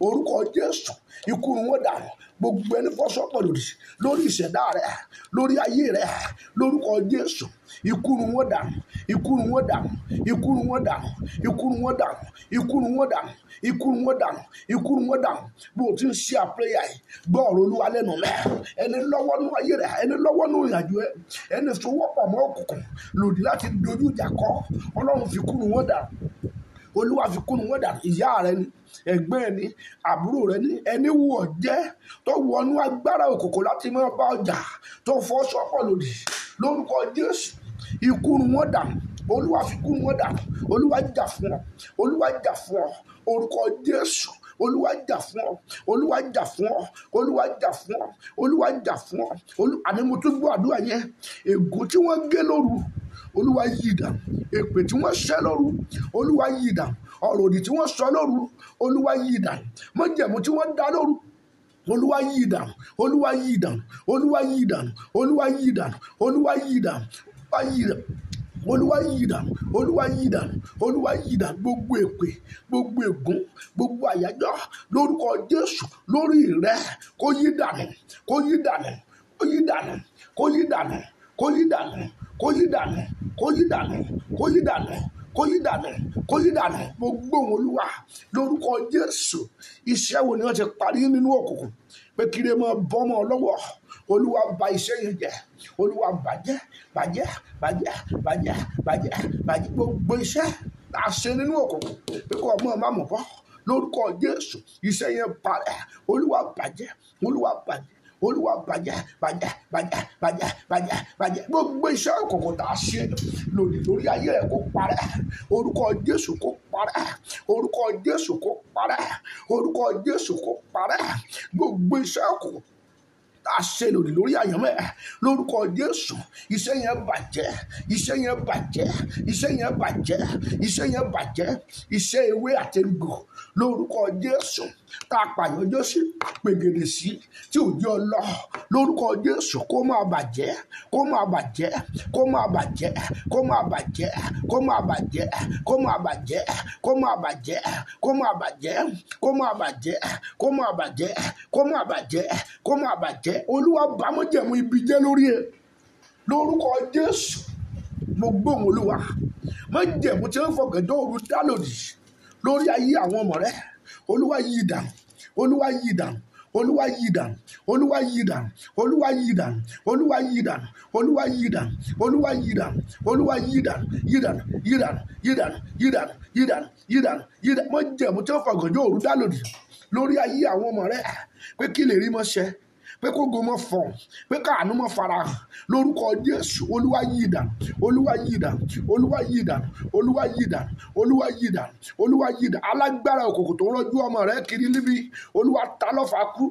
orúkọ jésù ikú ni wọ́n dànù gbogbo ẹni fọ́sọ́pọ̀ lòdì lórí ìṣẹ̀dá rẹ lórí ayé rẹ lórúkọ jésù ikú ni wọ́n dànù ikú ni wọ́n dànù ikú ni wọ́n dànù ikú ni wọ́n dànù ikú ni wọ́n dànù ikú ni wọ́n dànù ikú ni wọ́n dànù bó o ti ń ṣe àpéyà yìí gbọ́ ọ̀rọ̀ olúwa lẹ́nu mẹ́ ẹni lọ́wọ́ nú ayé rẹ ẹni lọ́wọ́ nú ìrìnàjò ẹ ẹni sowọ́pọ̀ mọ́ òkùnkùn lòdì láti dojú ìjà kọ ọlọ́run fi kú ni wọ́n dànù olúwa fi kúnnú wọn dànù ìyá rẹ ni ẹ̀gbọ́n ẹ ni àbúrò rẹ ni ẹni wù ọ́ jẹ́ tó wọnú agbára òkùnkùn láti máa bá ọjà tó fọ́ sọ́pọ̀ lòdì lórúkọ jésù ikú ni wọ́n dànù olúwa fi kúnnú wọn dànù olúwa jà fún ọ olúwa jà fún ọ orúkọ jésù olúwa jà fún ọ olúwa jà fún ọ olúwa jà fún ọ olúwa jà fún ọ olú àní mo tún gbọ́ àdúrà yẹn ègún tí wọ́n gé lóru olúwa yí dànù èpè tí wọ́n ṣẹ́ lóru olúwa yí dànù ọ̀rọ̀ òdì tí wọ́n sọ lóru olúwa yí dànù májẹ̀mú tí wọ́n dá lóru olúwa yí dànù olúwa yí dànù olúwa yí dànù olúwa yí dànù olúwa yí dànù olúwa yí dànù olúwa yí dànù olúwa yí dànù olúwa yí dànù gbogbo èpè gbogbo ègún gbogbo àyájọ́ lórúkọ jésù lórí rẹ kó yí dànù kó yí dànù kó yí dànù kó yí dànù kó yí dànù kó yí dànù kó yí dànù kó yí dànù kó yí dànù kó yí dànù mo gbóhùn olúwa lórúkọ jésù iṣẹ́ wo ni wọ́n ti parí nínú òkùnkùn pé kí lè máa bọ́mọ lọ́wọ́ olúwa bà iṣẹ́ yẹn jẹ́ olúwa bàjẹ́ bàjẹ́ bàjẹ́ bàjẹ́ bàjẹ́ bàjẹ́ gbogbo iṣẹ́ tá a ṣe nínú òkùnkùn pé kó ọmọ má mọ̀ bọ́ lórúkọ jésù iṣẹ́ yẹn parẹ́ olúwa bàjẹ́ olúwa bàjẹ́ olúwa bàjẹ́ bàjẹ́ bàjẹ́ bàjẹ́ bàjẹ́ bàjẹ́ gbogbo iṣẹ́ òkùnkùn tá a ṣe lòdì lórí ayé ẹ̀ kó parẹ́ orúkọ jésù kó parẹ́ orúkọ jésù kó parẹ́ orúkọ jésù kó parẹ́ gbogbo iṣẹ́ òkùnkùn tá a ṣe lòdì lórí àyànmọ́ ẹ̀ lórúkọ jésù iṣẹ́ yẹn bàjẹ́ iṣẹ́ yẹn bàjẹ́ iṣẹ́ yẹn bàjẹ́ iṣẹ́ yẹn bàjẹ́ iṣẹ́ ewé àtẹnugbò lórúkọ jésù tá a pàyànjọ́ sí pègèdè sí tí ò jẹ́ ọlọ́ lórúkọ jésù kó máa bàjẹ́ kó máa bàjẹ́ kó máa bàjẹ́ kó máa bàjẹ́ kó máa bàjẹ́ kó máa bàjẹ́ kó máa bàjẹ́ kó máa bàjẹ́ kó máa bàjẹ́ kó máa bàjẹ́ kó máa bàjẹ́ kó máa bàjẹ́ olúwa bámọ́jẹ̀mú ibi jẹ́ lórí ẹ̀ lórúkọ jésù mo gbóhùn olúwa májẹ̀mú tí wọ́n fọkànjọ́ òru dá lòdì lórí ayé àwọn ọmọ rẹ olúwa yí dànù olúwa yí dànù olúwa yí dànù olúwa yí dànù olúwa yí dànù olúwa yí dànù olúwa yí dànù olúwa yí dànù olúwa yí dànù yí dànù yí dànù yí dànù yí dànù yí dànù yí dànù yí dànù májẹ̀mú tí wọ́n fọkànjọ́ òru dá lòdì lórí ayé àwọn ọmọ rẹ pé kí lè rí mọ́ ṣẹ pé kó gomọ fọ pé káàánú mọ farahàn lórúkọ jésù olúwa yí dànù olúwa yí dànù olúwa yí dànù olúwa yí dànù olúwa yí dànù olúwa yí dànù alágbára òkùnkùn tó rọjú ọmọ rẹ kiri níbi olúwa ta lọ́fà kú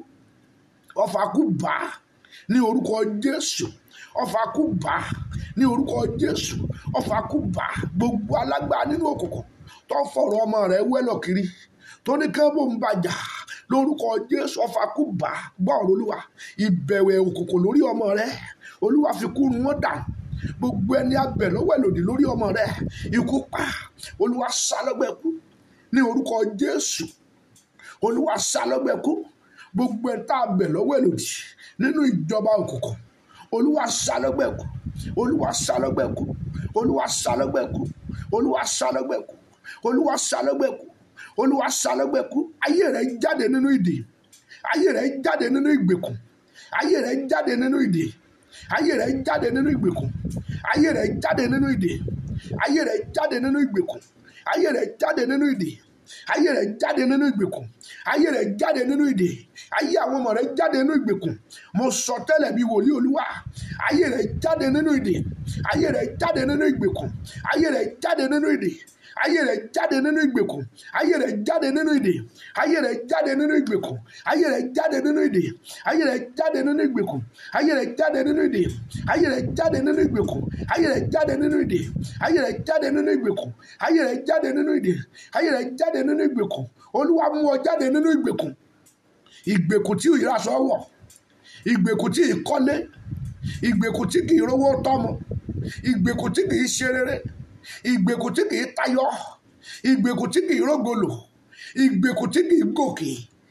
ọfà kú bá ní orúkọ jésù ọfà kú bá ní orúkọ jésù ọfà kú bá gbogbo alágbára nínú òkùnkùn tó fọ̀rọ̀ ọmọ rẹ wẹ́lọ̀ kiri tó ní kẹ́bù ń bàjá lórúkọ jésù ọfà kú bá gbọ́ọ̀rọ̀ olúwa ìbẹ̀wẹ̀ òkùnkùn lórí ọmọ rẹ olúwa fi kú wọn dànù gbogbo ẹni abẹ lọ́wọ́ lòdì lórí ọmọ rẹ ikú pa olúwa sá lọ́gbẹ́ kú ní orúkọ jésù olúwa sá lọ́gbẹ́ kú gbogbo ẹni tá a bẹ̀ lọ́wọ́ lòdì nínú ìjọba òkùnkùn olúwa sá lọ́gbẹ́ kú olúwa sá lọ́gbẹ́ kú olúwa sá lọ́gbẹ́ kú olúwa sá lọ́gbẹ́ kú olúwa sá lọ́gbẹ́ kú olúwa sálọ́gbẹ́ kú ayé rẹ̀ jáde nínú ìdè ayé rẹ̀ jáde nínú ìgbèkùn ayé rẹ̀ jáde nínú ìdè ayé rẹ̀ jáde nínú ìgbèkùn ayé rẹ̀ jáde nínú ìdè ayé rẹ̀ jáde nínú ìgbèkùn ayé rẹ̀ jáde nínú ìdè ayé rẹ̀ jáde nínú ìgbèkùn ayé rẹ̀ jáde nínú ìdè ayé àwọn ọmọ rẹ̀ jáde nínú ìgbèkùn mo sọ tẹ́lẹ̀ bí wòlíì olúwa ayé rẹ̀ jáde nínú ìdè ayé rẹ̀ jáde nínú ìgbèkùn ayé rẹ̀ jáde nínú ìdè ayé rẹ̀ jáde nínú ìgbèkùn ayé rẹ̀ jáde nínú ìdè ayé rẹ̀ jáde nínú ìgbèkùn ayé rẹ̀ jáde nínú ìdè ayé rẹ̀ jáde nínú ìgbèkùn ayé rẹ̀ jáde nínú ìdè ayé rẹ̀ jáde nínú ìgbèkùn ayé rẹ̀ jáde nínú ìdè ayé rẹ̀ jáde nínú ìgbèkùn ayé rẹ̀ jáde nínú ìdè ayé rẹ̀ jáde nínú ìgbèkùn olúwa mú ọ jáde nínú ìgbèkùn ìgbèkùn tí ìraṣọ wọ̀ ìgbèkùn tí ìkọ́lé ìgbèkùn tí kì í rówó tọ́mọ ìgbèkùn tí kì í ṣe rere ìgbèkùn tí kì í tayọ ìgbèkùn tí kì í rógolò ìgbèkùn tí kì í gòkè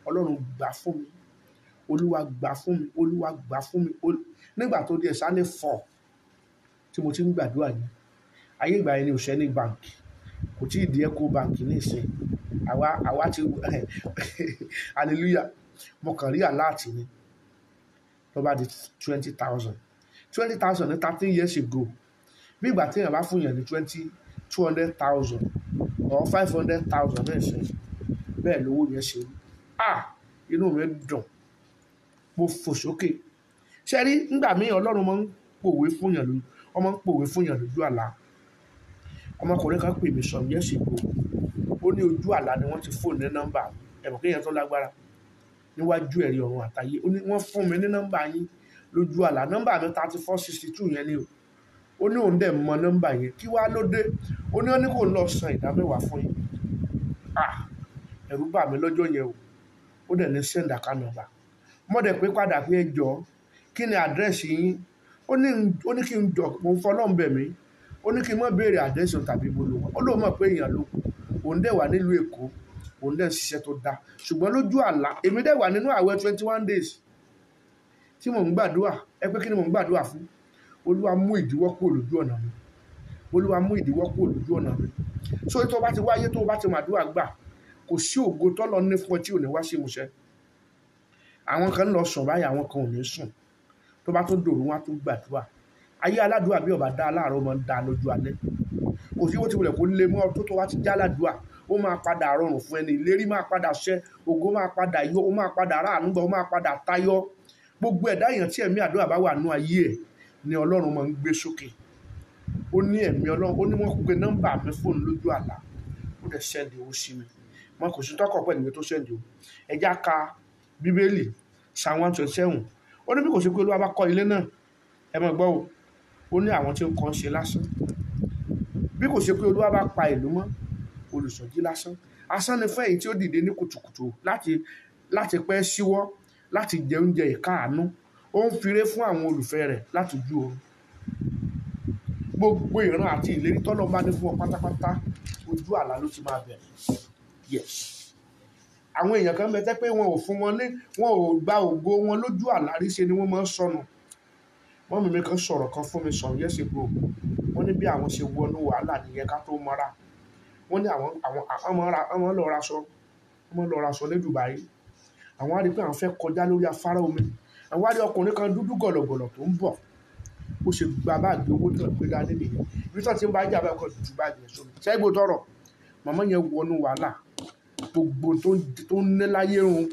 ọlọ́run gbà fún mi olúwa gbà fún mi olúwa gbà fún mi Ol- nígbà tó di ẹ̀sánlẹ̀ fọ̀ tí mo ti ń gbàdúrà yìí ayé ìgbà yẹn ni òṣẹ́ ní báǹkì kò tí ì di eco báǹkì ní ìsìn àwa àwa ti hallelujah mo kàn rí àláàtì ni ló bá di twenty thousand twenty thousand ní thirteen years ago bí ìgbà tí èèyàn bá fún yàn ní twenty two hundred thousand or five hundred thousand náà ṣe bẹ́ẹ̀ lówó yẹn ṣe rí ah inú mi dùn mo fò sókè ṣe rí nígbà míì ọlọ́run máa ń pòwe fún yàn lójú ọmọ ń pòwe fún yàn lójú àlá ọmọkùnrin kan pè mí some years ago ó ní ojú àlá ni wọ́n ti fóònù ní nọ́mbà ẹ̀mọ̀ kéèyàn tó lágbára níwájú ẹ̀rí ọ̀run àtayé ó ní wọ́n fún mi ní nọ́mbà yín lójú àlá nọ́mbà mi thirty four sixty two yẹn ni o ó ní òun dẹ̀ mọ nọ́mbà yẹn kí wàá ló dé ó ní ó ní kò lọ san ìdá mẹ́wàá fún yín ah ẹ̀rù bà mí lọ́jọ́ yẹn o ó dẹ̀ ní send account number mo dẹ̀ pé padà pé ẹ jọ kí ni àdírẹ́sì yín ó ní ó ní kí n jọ mo ń fọlọ́n bẹ̀ mí ó ní kí n má béèrè àdírẹ́sì òun tàbí ibo ló wà ó lóun mọ̀ pé èèyàn ló òun dẹ̀ wà nílùú èkó òun dẹ̀ ń ṣiṣẹ́ tó dáa ṣùgbọ́n lójú àlá èmi dẹ̀ wà nínú àwẹ̀ twenty one days tí mò ń gbàdúrà ẹ pé kí ni mò ń gbàdúrà fún olúwa mú ìdíwọ́ kúrò lójú ọ̀nà mi olúwa mú ìdíwọ́ kúrò lójú ọ̀nà mi so tó bá ti wáyé tó bá ti màdúrà gbà kò sí ògo tọ́lọ ní fún ẹ tí ò ní wá sí ìmúṣẹ àwọn kan ń lọ sùn báyìí àwọn kan ò ní sùn tó bá tún dòru wọn á tún gbàdúrà ayé aládùúrà bí ọba dá aláàárọ̀ máa ń dá lójú alẹ́ kò sí bó ti wulẹ̀ kó lé mọ́ tó tó wá ti já aládùúrà ó máa padà rọrùn fún ẹni ìlérí máa padà ṣẹ ògo máa padà yọ ó máa padà ráàánú gbà ó máa padà tayọ gbogbo ẹ̀dá èèyàn tí ẹ̀mí àdúrà bá wà nú ayé ẹ̀ ni ọlọ́run máa ń gbé sókè ó ní ẹ̀mí ọlọ́run ó ní wọ́n pe nọ́mbà mi fóònù lójú àlá ó dẹ̀ sẹ́ndì owó sí mi wọn kò sí tọkọ̀ pẹ̀lú ìwé tó sẹ́ndì o ẹja ka bíbélì psalm one twenty seven ó ní bí kò sí pé olúwa bá kọ́ ilé náà ẹ mọ̀ gbọ́ o ó ní àwọn tí ń kọ́ ń ṣe lásán bí kò ṣe pé olúwa bá pa ìlú mọ́ olùsọ̀jí lásán asán ni fẹ́yìn tí ó dìde ní kùtùkùtù láti láti pẹ́ síwọ́ láti jẹ oúnjẹ ìkáàánú ó ń firé fún àwọn olùfẹ́ rẹ̀ láti ojú oorun gbogbo ìran àti ìlérí tọ́lọ́ bá ní fún ọ pátápátá ojú àlá ló ti máa bẹ̀rẹ̀ yes àwọn èèyàn kan bẹ tẹ́ pé wọn ò fún wọn ní wọn ò gba ògo wọn lójú àlá rí ṣe ni wọ́n máa ń sọnù wọ́n mímí kan sọ̀rọ̀ kan fún mi sọ̀rọ̀ yẹ́sẹ̀ gbò wọ́n ní bí àwọn ṣe wọnú wàhálà nìyẹn ká tó mọ́ra wọ́n ní àwọn àwọn àwọn ra àwọn lọ raṣọ wọ́n lọ raṣọ ní Dubai àwọn á rí pé àwọn fẹ́ kọjá lórí afárá omi àwọn á rí ọkùnrin kan dúdú gọ̀lọ̀gọ̀lọ̀ tó ń bọ̀ ó ṣe gba báàgì owó tó ń gbé dání nìyẹn ibi tó ti ń bá jà báyìí kọ́ ju báàgì yẹn sómi ṣẹ́gbó tọrọ màmá yẹn wọnú wàhálà gbogbo tó ń tó ń ní láyé run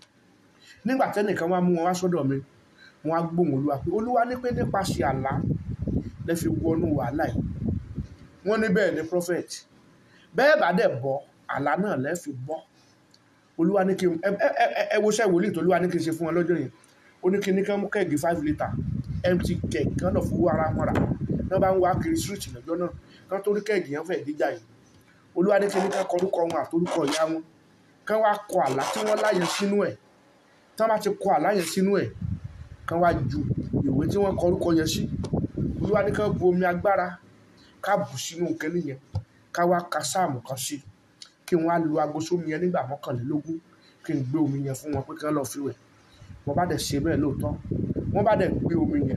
nígbà tẹ́nìkan wá mú wọn wá sọ́dọ̀ mi wọn á gbóhùn olúwa pé olúwa ní pé nípasẹ̀ àlá lẹ fi wọnú wàhálà yìí wọ́n ní bẹ́ẹ̀ ni prophet bẹ́ẹ̀ bá dẹ̀ bọ́ àlá náà lẹ fi bọ́ olúwa ní kí n ẹ ẹ ẹ ẹ woṣẹ́ wòlíì tó olúwa ní kí n ṣe fún wọn lọ́jọ́ yẹn ó ní kí ní kí wọ́n mú kẹ́ẹ̀gì five litre empty keg kí wọ́n lọ fowó ara wọn rà náà bá ń wá kiri street lọ́jọ́ náà kí wọ́n tó rí kẹ́ẹ̀gì yẹn fẹ́ẹ̀ díjà yìí olúwa ní kí ní kí korúkọ wọn àtorúkọ ìyá wọn kí wọ́n á kọ àlá tí wọ́n láyẹn sínú ẹ̀ tí wọ́n bá ti kọ àlá yẹn sínú ẹ̀ kí wọ́n á ju ìwé tí wọ́n korúkọ yẹn sí olúwa ní kí wọ́n bu omi agbára ká bù sínú kẹ́lí yẹn ká wá ka sáàmù kan sí kí wọ́n á lu aago sómi yẹn nígbà mọ́kànlélógún kí n gbé omi yẹn fún wọn pé kí wọ́n lọ́ọ́ fi wẹ̀ wọ́n bá dẹ̀ ṣe bẹ́ẹ̀ lóòótọ́ wọ́n bá dẹ̀ gbé omi yẹn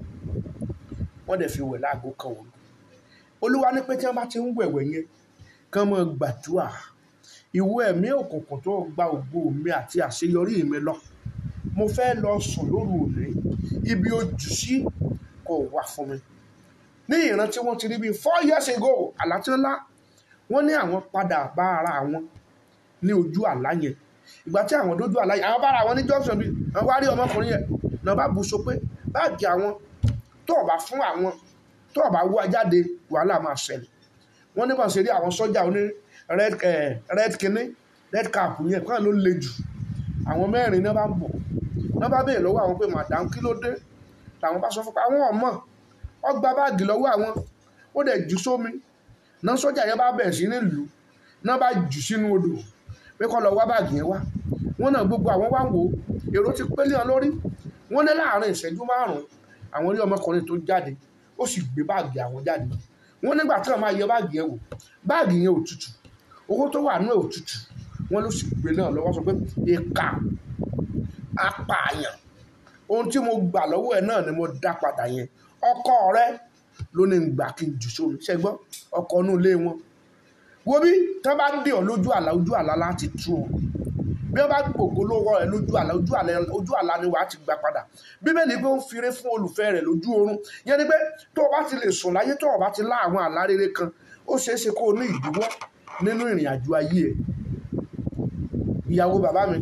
wọ́n dẹ̀ fi wẹ̀ láago kan òru olúwa ní pé tí wọ́n bá ti ń wẹ̀wẹ̀ yẹn kí wọ́n máa gbàdúrà ìwọ ẹ̀mí òkùnkùn tó gba ògo mi àti àṣeyọrí mi lọ mo fẹ́ lọ sùn lóru òní ibi ojú sí kò wà fún mi ní ìran tí wọ́n ti rí bíi four years ago àlá tí ńlá wọ́n ní àwọn padà bá ara wọn ní ojú àlá yẹn ìgbà tí àwọn dójú àlá yẹn àwọn bára wọn ní junction bíi àwọn wá rí ọmọkùnrin yẹn náà bá bu so pé báàgì àwọn tó o bá fún àwọn tó o bá wá jáde wàhálà máa ṣẹlẹ̀ wọ́n ní bá ṣe rí àwọn sọ́jà oní red eh, red kinní red cap yẹn kàn ló le jù àwọn mẹ́rin náà bá ń bọ̀ náà bá béèrè lọ́wọ́ àwọn pé madam kí ló dé làwọn bá sọ fún pé àwọn ọmọ ọ gba báàgì lọ́wọ́ àwọn ó dẹ̀ jù sómi náà sọ́jà yẹn bá bẹ̀rẹ̀ sí ní lù ú náà bá jù sínú odò pé kó lọ wá báàgì yẹn wá wọ́n náà gbogbo àwọn wá ń wò ó èrò ti pélé wọn lórí wọ́n ní láàárín ìṣẹ́jú márùn-ún àwọn rí ọmọkùnrin tó jáde ó sì gbé báàgì àwọn jáde wọ́n nígbà tí wọ́n máa yẹ báàgì yẹn wò báàgì yẹn ò tutù owó tó wà nú ẹ̀ ò tutù wọ́n ló sì gbé náà lọ́wọ́ sọ pé ìkà apààyàn ohun tí mo gbà lọ́wọ́ ẹ̀ náà ni mo dá padà yẹn ọkọ rẹ ló ní gbà kí n jù sómi ṣẹgbọ́ ọkọ inú ilé wọn wo bí tí wọ́n bá dé ọ lójú àlá ojú àlá láti tú ọ bí wọ́n bá gbògbó lọ́wọ́ rẹ lójú àlá ojú àlá ojú àlá ni wàá ti gbà padà bíbélì pé ó ń firé fún olùfẹ́ rẹ̀ lójú oorun yẹn ni pé tó o bá ti lè sùn láyé tó o bá ti lá àwọn àlá rere kan ó ṣeé ṣe kó o ní ìdíwọ́ nínú ìrìn àjò ayé ẹ̀ ìyàwó bàbá mi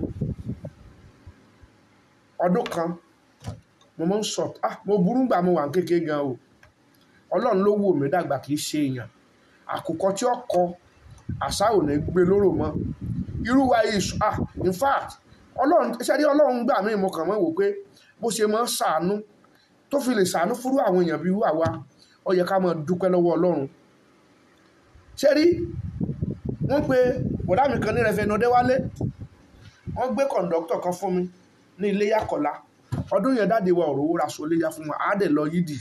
ọdún kan mo máa ń sọ ah mo burú gbà mo wà kékeré gan o ọlọ́run ló wò mí dàgbà kì í ṣe èèyàn àkùkọ tí ó kọ àṣà ò ní gbé lóró mọ́ irú wa yìí ah in fact ọlọ́run ṣe rí ọlọ́run gbà mí mo kàn mọ́ wò pé bó ṣe máa ń ṣàánú tó fi lè ṣàánú fúrú àwọn èèyàn bíi wà wá ó yẹ ká máa dúpẹ́ lọ́wọ́ ọlọ́run ṣe rí wọ́n pe bọ̀dá mi kan ní rẹfẹ̀nà ọdẹ́wálé wọ́n gbé kọ̀ǹdọ́tọ̀ kan fún mi ní iléyà kọ̀lá ọdún yẹn dáde wa òrówó ra aṣọ iléyà fún wa àádẹ́ lọ yídì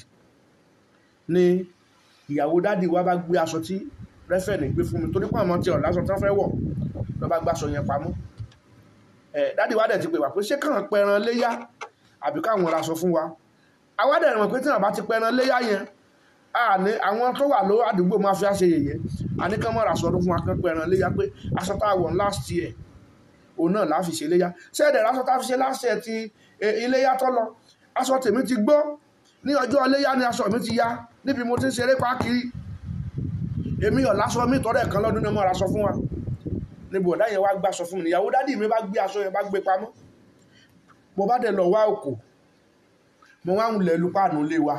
ni ìyàwó dáde wa bá gbé aṣọ tí rẹfẹ̀nì gbé fún mi torí pé àwọn tí ọ̀la aṣọ tí wọ́n fẹ́ wọ̀ lọ́ bá gbàṣọ yẹn pamọ́ ẹ̀ dáde wa dẹ̀ ti pè wá pé ṣé káwọn pẹran léyà àbí káwọn ra aṣọ fún wa àwa dẹ̀ mọ̀ pé tí wọ́n bá ti pẹran léyà yẹn àní àwọn tó wà ló àdúgbò máa fi àṣẹ yẹ̀yẹ́ àní kán mọ̀ra sọ ọdún fún akẹ́kọ̀ọ́ ẹran léyà pé aṣọ tá a wọ̀ last year òun náà láfi ṣe léyà ṣẹ́ẹ̀dẹ̀ aṣọ tá a fi ṣe last year ti iléyà tó lọ aṣọ tèmi ti gbó ní ọjọ́ iléyà ni aṣọ mi ti ya níbi mo ti ń ṣeré pákiri èmi ọ̀ lásọ mi tọ́rẹ̀ kan lọ́dún náà mọ̀ra sọ fún wa níbo ọ̀dá yẹn wá gbà sọ fún mi ìyàwó dádì mi bá gbé aṣọ yẹn bá gbé pamọ́ mo bá dẹ̀ lọ wá òkò mo wá ń lẹ̀ lu páànù lé wa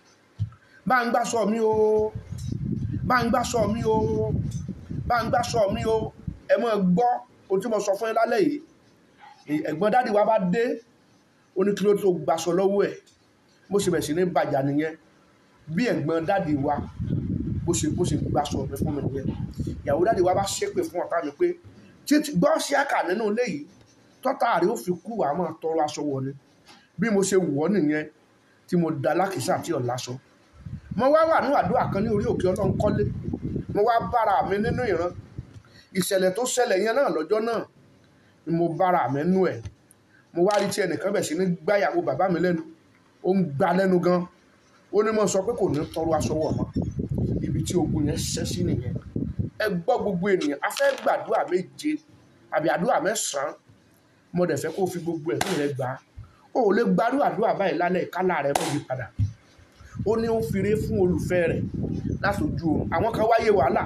bá ń gbá sọ mí o bá ń gbá sọ mí o bá ń gbá sọ mí o ẹ mọ̀ gbọ́ ohun tí mo sọ fún yín lálẹ́ yìí ẹ̀gbọ́n dáàdì wa bá dé ó ní kí ló tó gbaṣọ lọ́wọ́ ẹ̀ bó ṣe bẹ̀ sí ní bàjá nìyẹn bí ẹ̀gbọ́n dáàdì wa bó ṣe bó ṣe gbaṣọ mi fún mi nìyẹn ìyàwó dáàdì wa bá ṣépè fún ọ̀tá mi pé títí gbọ́ sí àkà nínú ilé yìí tọ́tà rẹ̀ ó fi kú wàá máa tọrọ aṣọ wọ̀ ni bí mo ṣe wọ̀ ọ́ nìyẹn tí mo da lákìsà tí ò láṣọ mo wá wà ní àdúrà kan ní orí òkè ọlọ́run kọ́lé mo wá bára mi nínú ìran ìṣẹ̀lẹ̀ tó ṣẹlẹ̀ yẹn náà lọ́jọ́ náà ni mo bára mi nú ẹ̀ mo wá rí tí ẹnìkan bẹ̀ sí ní gbáyàwó bàbá mi lẹ́nu ó ń gba lẹ́nu gan ó ní mo sọ pé kò ní tọrọ aṣọ wọ̀ mọ́ ibi tí ogun yẹn ṣẹ́ sí nìyẹn ẹ gbọ́ gbogbo ènìyàn a fẹ́ gbàdúrà méje àbí àdúrà mẹ́sàn-án mo dẹ̀ fẹ́ kó fi gbogbo ẹ̀mí rẹ gbà á o ò lè gbàdúrà àdúrà báyìí lálẹ́ ìkálà rẹ mọ́ yí padà ó ní ó fire fún olùfẹ́ rẹ̀ látòjú oorun àwọn kan wáyé wàhálà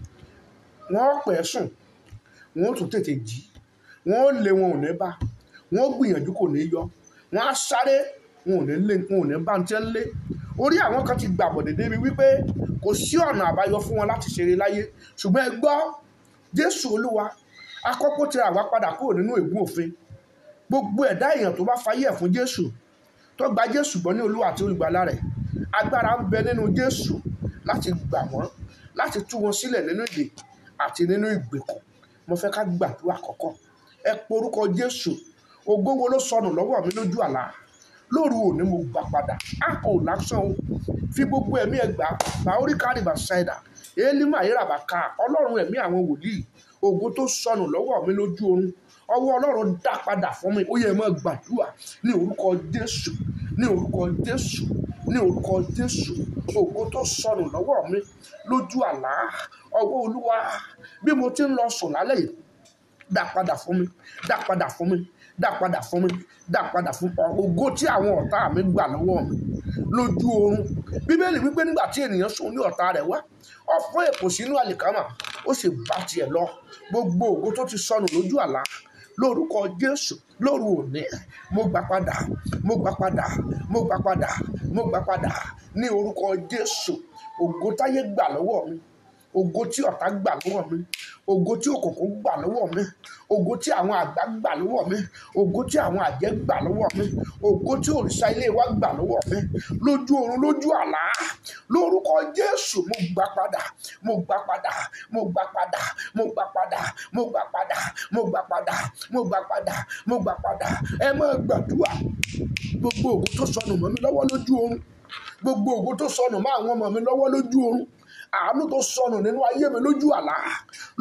wọ́n pẹ́ sùn wọ́n tún tètè jí wọ́n lé wọn ò ní bá wọ́n gbìyànjú kò ní yọ wọ́n á sáré wọn ò ní lé wọn ò ní bá ń tẹ́ ń lé orí àwọn kan ti gbàbọ̀ dédé mi wípé kò sí ọ̀nà àbáyọ fún wọn láti ṣeré láyé ṣùgbọ́n ẹ gbọ́ jésù olúwa akọ́kọ́ tira àwa padà kúrò nínú ègún òfin gbogbo ẹ̀dá èèyàn tó bá fayé ẹ̀ fún jésù tó gba jésù gbọ́ ní olúwa àti olùgbàlà rẹ̀ agbára ń bẹ nínú jésù láti gbà wọ́n láti tú wọn sílẹ̀ nínú ìdè àti nínú ìgbèkùn mo fẹ́ ká gbàdúrà kọ́kọ́ ẹ porúkọ jésù ògo wo ló sọnù lọ́wọ́ mi lójú àlá lóru òní mo gbà padà á ò lásán o fi gbogbo ẹ̀mí ẹ gbà bá orí kárìbà ṣáìdà élímà ayérabà ká ọlọ́run ẹ̀mí àwọn wòlíì ògo tó sọnù lọ́wọ́ mi lójú oorun ọwọ́ ọlọ́run dá padà fún mi ó yẹ mọ́ gbàdúrà ní orúkọ jésù ní orúkọ jésù ní orúkọ jésù ògo tó sọnù lọ́wọ́ mi lójú àlá ọwọ́ olúwa bí mo ti ń lọ sùn lálẹ́ yìí dá padà fún mi dá padà fún mi dá padà fún mi dá padà fún ọ ògo tí àwọn ọ̀tá mi gbà lọ́wọ́ mi lójú oorun bíbélì wípé nígbà tí ènìyàn sùn ní ọ̀tá rẹ̀ wá ó fún èpò sínú àlìkámà ó sì bá tiẹ̀ lọ gbogbo ògo tó ti sọnù lójú àlá lórúkọ jésù lóru òní mo gbà padà mo gbà padà mo gbà padà mo gbà padà ní orúkọ jésù ògo táyé gbà lọ́wọ́ mi ògo tí ọ̀tá gbà lọ́wọ́ mi ògo tí òkùnkùn gbà lọ́wọ́ mi ògo tí àwọn àgbà gbà lọ́wọ́ mi ògo tí àwọn àjẹ́ gbà lọ́wọ́ mi ògo tí òrìṣà ilé wa gbà lọ́wọ́ mi lójú oorun lójú àlá lórúkọ jésù mo gbà padà mo gbà padà mo gbà padà mo gbà padà mo gbà padà mo gbà padà mo gbà padà mo gbà padà ẹ máa gbàdúrà gbogbo ògo tó sọnù mọ́ mi lọ́wọ́ lójú oorun gbogbo ògo tó sọnù mọ́ àwọn ọmọ mi lọ́wọ́ lójú oorun àánú tó sọnù nínú ayé mi lójú àlá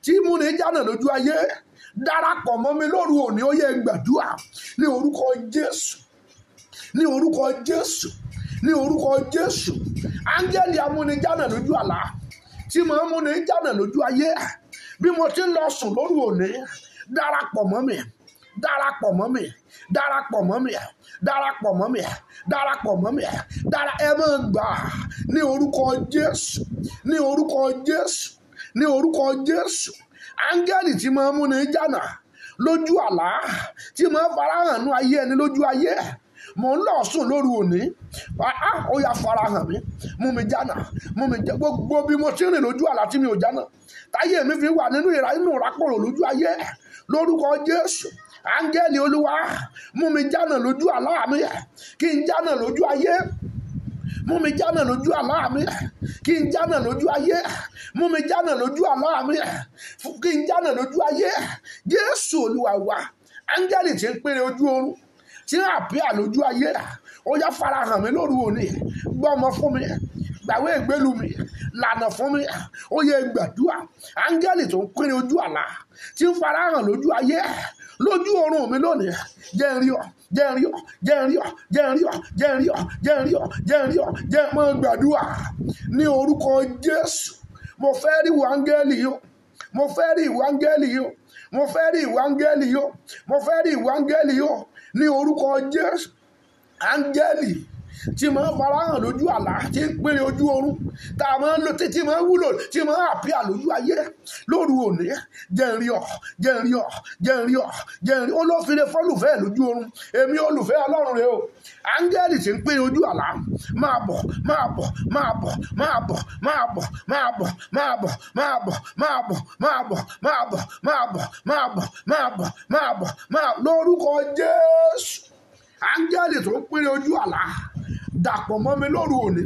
tí múni jánà lójú ayé darapọ̀ mọ́ mi lóru òní ó yẹ gbàdúrà ní orúkọ jésù ní orúkọ jésù ní orúkọ jésù áńgẹ́lì amúnijánà lójú àlá tí mo ń múni jánà lójú ayé bí mo ti ń lọ sùn lóru òní darapọ̀ mọ́ mi darapọ̀ mọ́ mi darapọ̀ mọ́ mi darapọ̀ mọ́ mi darapọ̀ mọ́ mi dara ẹ máa gbà ní orúkọ jésù ní orúkọ jésù ní orúkọ jésù áńgẹ́lì tí máa ń múni jánà lójú àlá tí máa ń farahàn nú ayé ẹni lójú ayé mò ń lọ sùn lóru òní ah ó yá farahàn mi mú mi jánà mú mi jẹ gbogbo bí mo ti rìn lójú àlá tí mi ò jánà táyé mi fi wà nínú ìrà nínú ìrákòrò lójú ayé lórúkọ jésù áńgẹ́lì olúwa mú mi jánà lójú àlá mi kí n jánà lójú ayé mú mi jánà lójú àlá mi kí n jánà lójú ayé mú mi jánà lójú àlá mi kí n jánà lójú ayé jésù olúwa wa áńgẹ́lì tí ń pèrè ojú oorun tí ń àpíà lójú ayé ó yá farahàn mi lóru òní gbọ́mọ fún mi gbàwé ìgbélu mi lànà fún mi ó yẹ gbàdúrà áńgẹ́lì tó ń pèrè ojú àlá tí ń farahàn lójú ayé lójú oorun mi lónìí jẹ́ ń rí ọ jẹ́ ń rí ọ jẹ́ ń rí ọ jẹ́ ń rí ọ jẹ́ ń rí ọ jẹ́ ń rí ọ jẹ́ ń rí ọ jẹ́ mọ́ gbàdúrà ní orúkọ jésù mo fẹ́ rí ìwà áńgẹ́lì yìí mo fẹ́ rí ìwà áńgẹ́lì yìí mo fẹ́ rí ìwà áńgẹ́lì yìí mo fẹ́ rí ìwà áńgẹ́lì yìí ní orúkọ jésù áńgẹ́lì tí máa ń farahàn lójú àlá tí ń pèrè ojú oorun tá a máa ń lò tí máa ń wúlò tí máa ń àpíà lójú ayé lóru òní jẹ́ ń rí ọ jẹ́ ń rí ọ jẹ́ ń rí ọ jẹ́ ń rí ó ló fi lè fọ́lùfẹ́ lójú oorun èmi olùfẹ́ ọlọ́run rẹ o áńgẹ́lì tí ń pèrè ojú àlá máa bọ̀ máa bọ̀ máa bọ̀ máa bọ̀ máa bọ̀ máa bọ̀ máa bọ̀ máa bọ̀ máa bọ̀ máa bọ̀ máa bọ̀ máa bọ̀ máa bọ̀ máa bọ̀ máa bọ̀ máa lórúkọ jésù áńgẹ́lì tó ń pèrè ojú àlá dàpọ̀ mọ́ mi lóru òní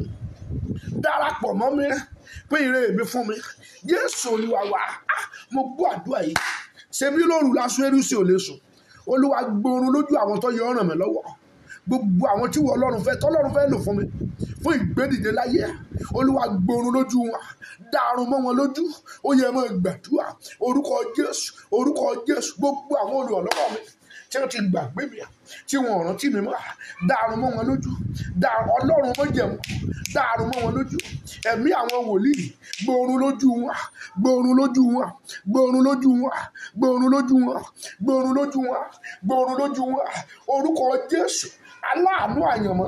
darapọ̀ mọ́ mi pé ire mi fún mi jésù olúwa wa ah, mo gbọ́ àdúrà yìí ṣebí lóru lásán ẹrú sí ò lè sùn olúwa gbóòórùn lójú àwọn tó yẹ ọ̀ràn mi lọ́wọ́ gbogbo àwọn tí wọ́n ọlọ́run fẹ́ tọ́lọ́run fẹ́ lò fún mi fún ìgbédìde láyé olúwa gbóòórùn lójú wọn dàrún mọ́ wọn lójú ó yẹ mọ́ gbàdúrà orúkọ jésù orúkọ jésù gbogbo àwọn olùrànlọ́wọ́ mi tí wọ́n ti gbàgbé mi tí wọ́n rántí mi mọ́ dàrún mọ́ wọn lójú dàrún ọlọ́run mọ́ jẹ̀mú dàrún mọ́ wọn lójú ẹ̀mí àwọn wòlíì gbòòrùn lójú wọn gbòòrùn lójú wọn gbòòrùn lójú wọn gbòòrùn lójú wọn gbòòrùn lójú wọn gbòòrùn lójú wọn orúkọ jésù aláàánú àyànmọ́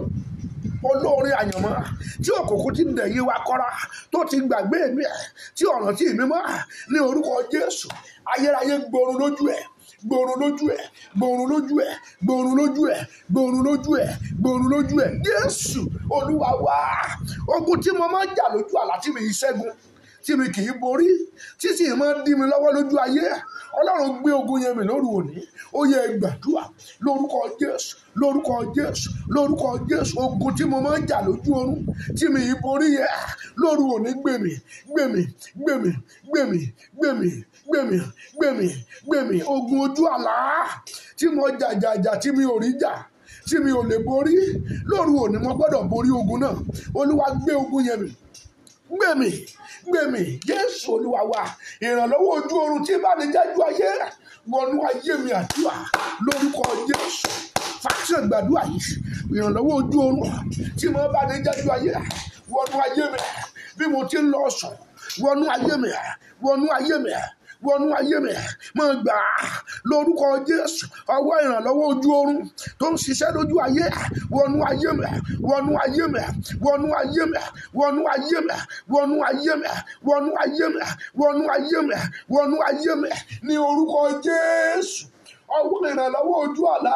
olóore àyànmọ́ tí òkùnkùn ti dẹ̀yìn wa kọ́ra tó ti gbàgbé mi ẹ̀ tí ọ̀ràn tí mi mọ́ ní orúkọ jésù ayérayé gbòòrùn lójú ẹ̀ gbòòrùn lójú ẹ̀ gbòòrùn lójú ẹ̀ gbòòrùn lójú ẹ̀ gbòòrùn lójú ẹ̀ gbòòrùn lójú ẹ̀ jésù olúwa wá ogun tí mo máa ń jà lójú àlá tí mi yìí ṣẹ́gun tí mi kì í borí tí sì máa ń dí mi lọ́wọ́ lójú ayé ọlọ́run gbé ogun yẹn mi lóru òní ó yẹ gbàdúrà lórúkọ jésù lórúkọ jésù lórúkọ jésù ogun tí mo máa ń jà lójú oorun tí mi yìí borí yẹ lóru òní gbèmí gbèmí gbèmí gbèmí gbèmí gbèmí gbèmí gbèmí ogun ojú àlá tí mo jàjàjà tí mi ò rí jà tí mi ò lè borí lóru òní mo gbọ́dọ̀ borí ogun náà olúwa gbé ogun yẹn mi gbèmí gbèmí jésù olúwa wa ìrànlọ́wọ́ ojú oorun tí bá ní jájú ayé wọnú ayé mi àdúrà lórúkọ jésù fàṣẹ gbàdúrà yìí ìrànlọ́wọ́ ojú oorun tí mo bá ní jájú ayé wọnú ayé mi bí mo ti ń lọ sùn wọnú ayé mi wọnú ayé mi wọnú ayé mi máa gbà á lórúkọ jésù ọwọ́ ìrànlọ́wọ́ ojú oorun tó ń ṣiṣẹ́ lójú ayé wọnú ayé mi wọnú ayé mi wọnú ayé mi wọnú ayé mi wọnú ayé mi wọnú ayé mi wọnú ayé mi wọnú ayé mi ní orúkọ jésù ọwọ́ ìrànlọ́wọ́ ojú àlá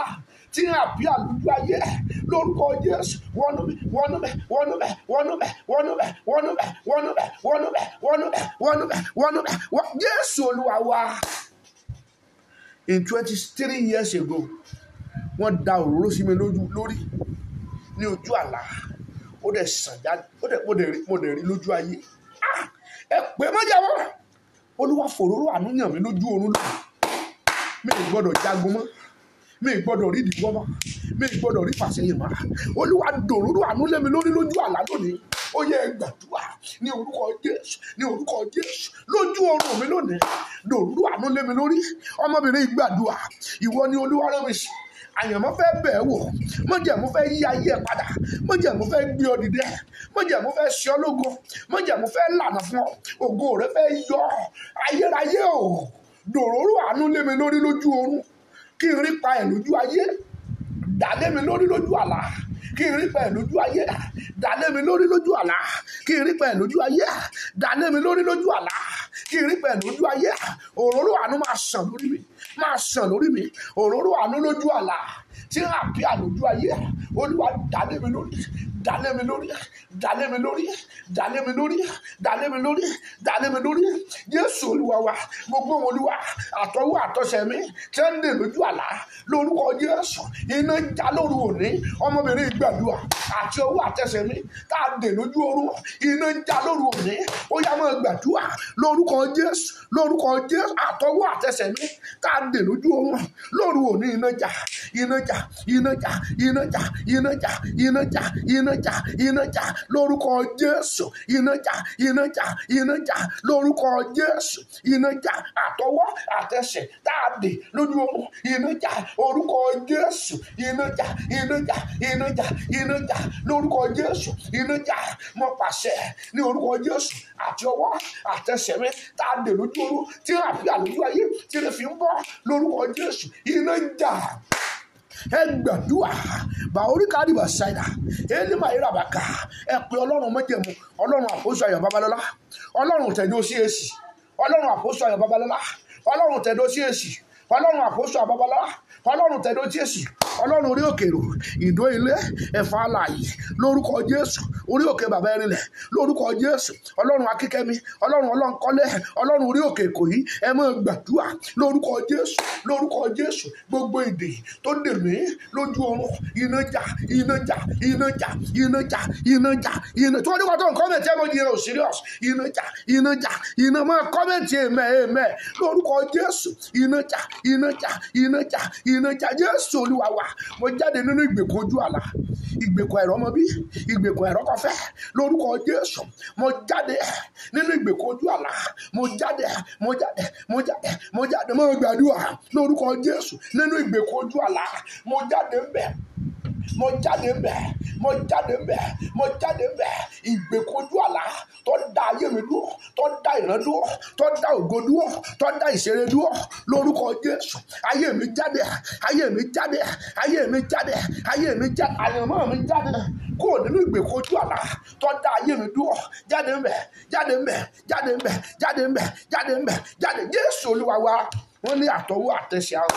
tí ń àbí àlùjọ ayé lórúkọ jésù wọnú mi wọnú mi wọnú mi wọnú mi wọnú mi wọnú mi wọnú mi wọnú mi wọnú mi wọnú mi wọnú mi wọ jésù olúwa wa. in twenty three years ago wọ́n da òróró sí mi lójú lórí ní ojú àlá ó dẹ̀ sàn jáde ó dẹ̀ mo dẹ̀ rí mo dẹ̀ rí lójú ayé Ah! ẹ pé mọ́jàwọ́ olúwa fòróró àánú yàn mí lójú oorun lónìí mi ì gbọ́dọ̀ jagun mọ́ mi ì gbọ́dọ̀ rí ìdìbò mọ́ mi ì gbọ́dọ̀ rí fàṣẹyìn mọ́ olúwa dòróró àánú lé mi lórí lójú àlá lónìí ó yẹ ẹ gbàdúrà ní orúkọ jésù ní orúkọ jésù lójú oorun mi lónìí lòrú àánú lé mi lórí ọmọbìnrin gbàdúrà ìwọ ni olúwa rán mi sí àyànmọ́ fẹ́ bẹ̀ ẹ́ wò mọ̀jẹ̀mú fẹ́ yí ayé ẹ̀ padà mọ̀jẹ̀mú fẹ́ gbé ọ dìde mọ̀jẹ̀mú fẹ́ ṣe ọ lógo mọ̀jẹ̀mú fẹ́ lànà fún ọ ògo rẹ fẹ́ yọ ayérayé o dòróró àánú lé mi lórí lójú oorun kí n rí pa ẹ̀ lójú ayé dàlé mi lórí lójú àlá kí n rí pa ẹ̀ lójú ayé dàlé mi lórí lójú àlá kí n rí pa ẹ̀ lójú ayé dàlé mi lórí lójú àlá kí n rí pa ẹ̀ lójú ayé òróró àánú máa sàn lórí mi máa sàn lórí mi òróró àánú lójú àlá tí ń àbí àlójú ayé olúwa dàlé mi lórí dàlé mi lórí dàlé mi lórí dàlé mi lórí dàlé mi lórí dàlé mi lórí jésù olúwa wa gbogbo wọn olúwa àtọwọ́ àtọsẹ̀ mi tí ń dè lójú àlá lórúkọ jésù iná já lóru òní ọmọbìnrin gbàdúrà àti ọwọ́ àtẹsẹ̀ mi tá a dè lójú oorun iná já lóru òní ó yá máa gbàdúrà lórúkọ jésù lórúkọ jésù àtọwọ́ àtẹsẹ̀ mi tá a dè lójú oorun lóru òní iná já iná já iná já iná já iná já iná já iná já iná já lórúkọ jésù iná já iná já iná já lórúkọ jésù iná já àtọwọ́ àtẹsẹ̀ tá a dè lójú oorun iná já orúkọ jésù iná já iná já iná já iná já lórúkọ jésù iná já mo pàṣẹ ní orúkọ jésù àti ọwọ́ àtẹsẹ̀ mi tá a dè lójú oorun tí a fi àlójú ayé tí a fi ń bọ́ lórúkọ jésù iná já ẹ gbàdúrà bàórí kárìbà ṣáìdà ẹni máa yẹra bàkà ẹ pé ọlọ́run mọ́jẹ̀mú ọlọ́run àpòsọ ayọ̀ babalọ́lá ọlọ́run tẹ̀dó sí èsì ọlọ́run àpòsọ ayọ̀ babalọ́lá ọlọ́run tẹ̀dó sí èsì ọlọ́run àpòsọ ayọ̀ babalọ́lá ọlọ́run tẹ̀dó sí èsì ọlọ́run orí òkèrò ìdó ilé ẹ̀fọ́ alààyè lórúkọ jésù orí òkè bàbá ẹrinlẹ̀ lórúkọ jésù ọlọ́run akíkẹ́mi ọlọ́run ọlọ́nkọ́lẹ̀ ọlọ́run orí òkè èkó yìí ẹ máa gbàdúrà lórúkọ jésù lórúkọ jésù gbogbo èdè tó dè mí lójú oorun iná jà iná jà iná jà iná jà iná jà iná tí wọ́n ní wọ́n tó ń kọ́mẹ̀tì ẹ̀ mọ́ di ẹ̀rọ serious iná jà iná jà iná máa kọ́mẹ̀tì ẹ̀mẹ́ ẹ̀mẹ́ lórúkọ jésù iná jà iná jà iná jà iná jà jésù olúwa wa mo jáde nínú ìgbèkùn ojú àlá ìgbèkùn ẹ̀rọ ọmọ bí ìgbèkùn ẹ̀rọ kọfẹ́ lórúkọ jésù mo jáde nínú ìgbèkùn ojú àlá mo jáde mo jáde mo jáde mo jáde mo gbàdúrà lórúkọ jésù nínú ìgbèkùn ojú àlá mo jáde ń bẹ̀ mo jáde ń bẹ̀ mo jáde ń bẹ̀ mo jáde ń bẹ̀ ìgbèkùn ojú àlá tó dá ayé mi dúró tó dá ìran dúró tó dá ògo dúró tó dá ìṣeré dúró lórúkọ jésù ayé mi jáde ayé mi jáde ayé mi jáde ayé mi jáde àyànmọ́ mi jáde kúrò nínú ìgbèkùn ojú àlá tó dá ayé mi dúró jáde ń bẹ̀ jáde ń bẹ̀ jáde ń bẹ̀ jáde ń bẹ̀ jáde ń bẹ̀ jáde jésù olúwa wa wọ́n ní àtọwọ́ àtẹsẹ̀ àwọn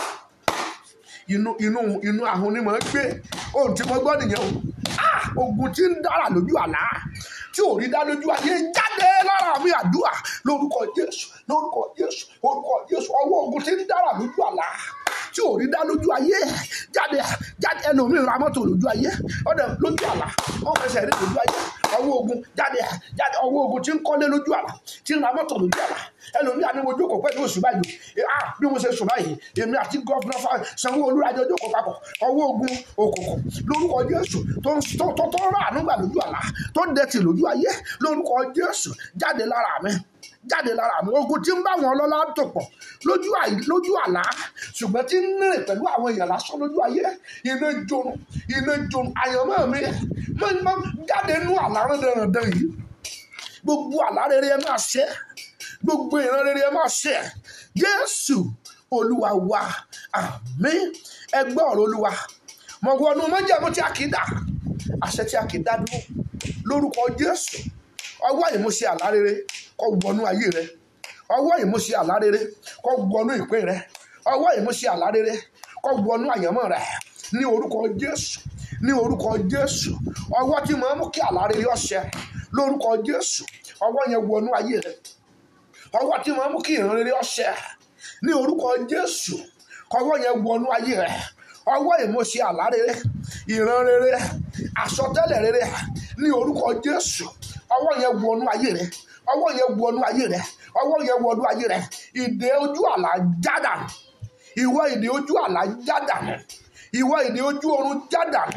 inú inú inú ahun ni mò ń gbé ohun tí mo gbọ́ nìyẹn o ah ogun tí ń dára lójú àlá tí ò rí dá lójú ayé jáde lára mi àdúrà lórúkọ jésù lórúkọ jésù orúkọ jésù ọwọ́ ogun tí ń dára lójú àlá tí ò rí dá lójú ayé jáde jáde ẹlòmíì ra mọ́tò lójú ayé ọ̀dẹ lójú àlá wọ́n fẹsẹ̀ rí lójú ayé ọwọ́ ogun jáde jáde ọwọ́ ogun tí ń kọ́lé lójú àlá tí ń ra mọ́tò lójú àlá ẹlòmíì àní mo jókòó pẹ̀lú oṣù báyìí ah bí mo ṣe sùn báyìí èmi àti gọ́fúnà Sanwó-Olú ajọ jókòó papọ̀ ọwọ́ ogun òkùnkùn lórúkọ Jésù tó ń tó tó tó rà nígbà lójú àlá tó ń dẹ̀tì lójú ayé lórúkọ Jésù jáde lára mi jáde lára mi ogun tí ń bá wọn lọ́lá tó pọ̀ lójú àì lójú àlá ṣùgbọ́n tí ń rìn pẹ̀lú àwọn èèyàn lásán lójú ayé iná jorun iná jorun àyànmọ́ mi máa ń jáde nú àlá rẹ̀dẹ̀rẹ̀dẹ̀ yìí gbogbo àlá rere ẹ máa ṣe gbogbo ìran rere ẹ máa ṣe Jésù Olúwa wa àmín ẹgbẹ́ ọ̀rọ̀ Olúwa mọ̀ wọnú mọ́jẹ̀mú tí a kì í dà àṣẹ tí a kì í dá dúró lórúkọ Jésù ọwọ́ ìmúṣẹ àlá rere kó wọnú ayé rẹ ọwọ́ ìmúṣẹ àlá rere kó wọnú ìpín rẹ ọwọ́ ìmúṣẹ àlá rere kó wọnú àyànmọ́ rẹ ní orúkọ Jésù ní orúkọ Jésù ọwọ́ tí mo mú kí àlá rere ọṣẹ lórúkọ Jésù ọwọ́ yẹn wọnú ayé rẹ ọwọ́ tí mo mú kí ìran rere ọṣẹ ní orúkọ Jésù ọwọ́ yẹn wọnú ayé rẹ ọwọ́ ìmúṣẹ àlá rere ìran rere àsọtẹ́lẹ̀ rere ní orúkọ Jésù ọwọ́ yẹn wọnú ayé rẹ ọwọ́ yẹn wọnú ayé rẹ ọwọ́ yẹn wọnú ayé rẹ ìdè ojú àlá jádà ìwọ ìdè ojú àlá jádà ìwọ ìdè ojú oorun jádà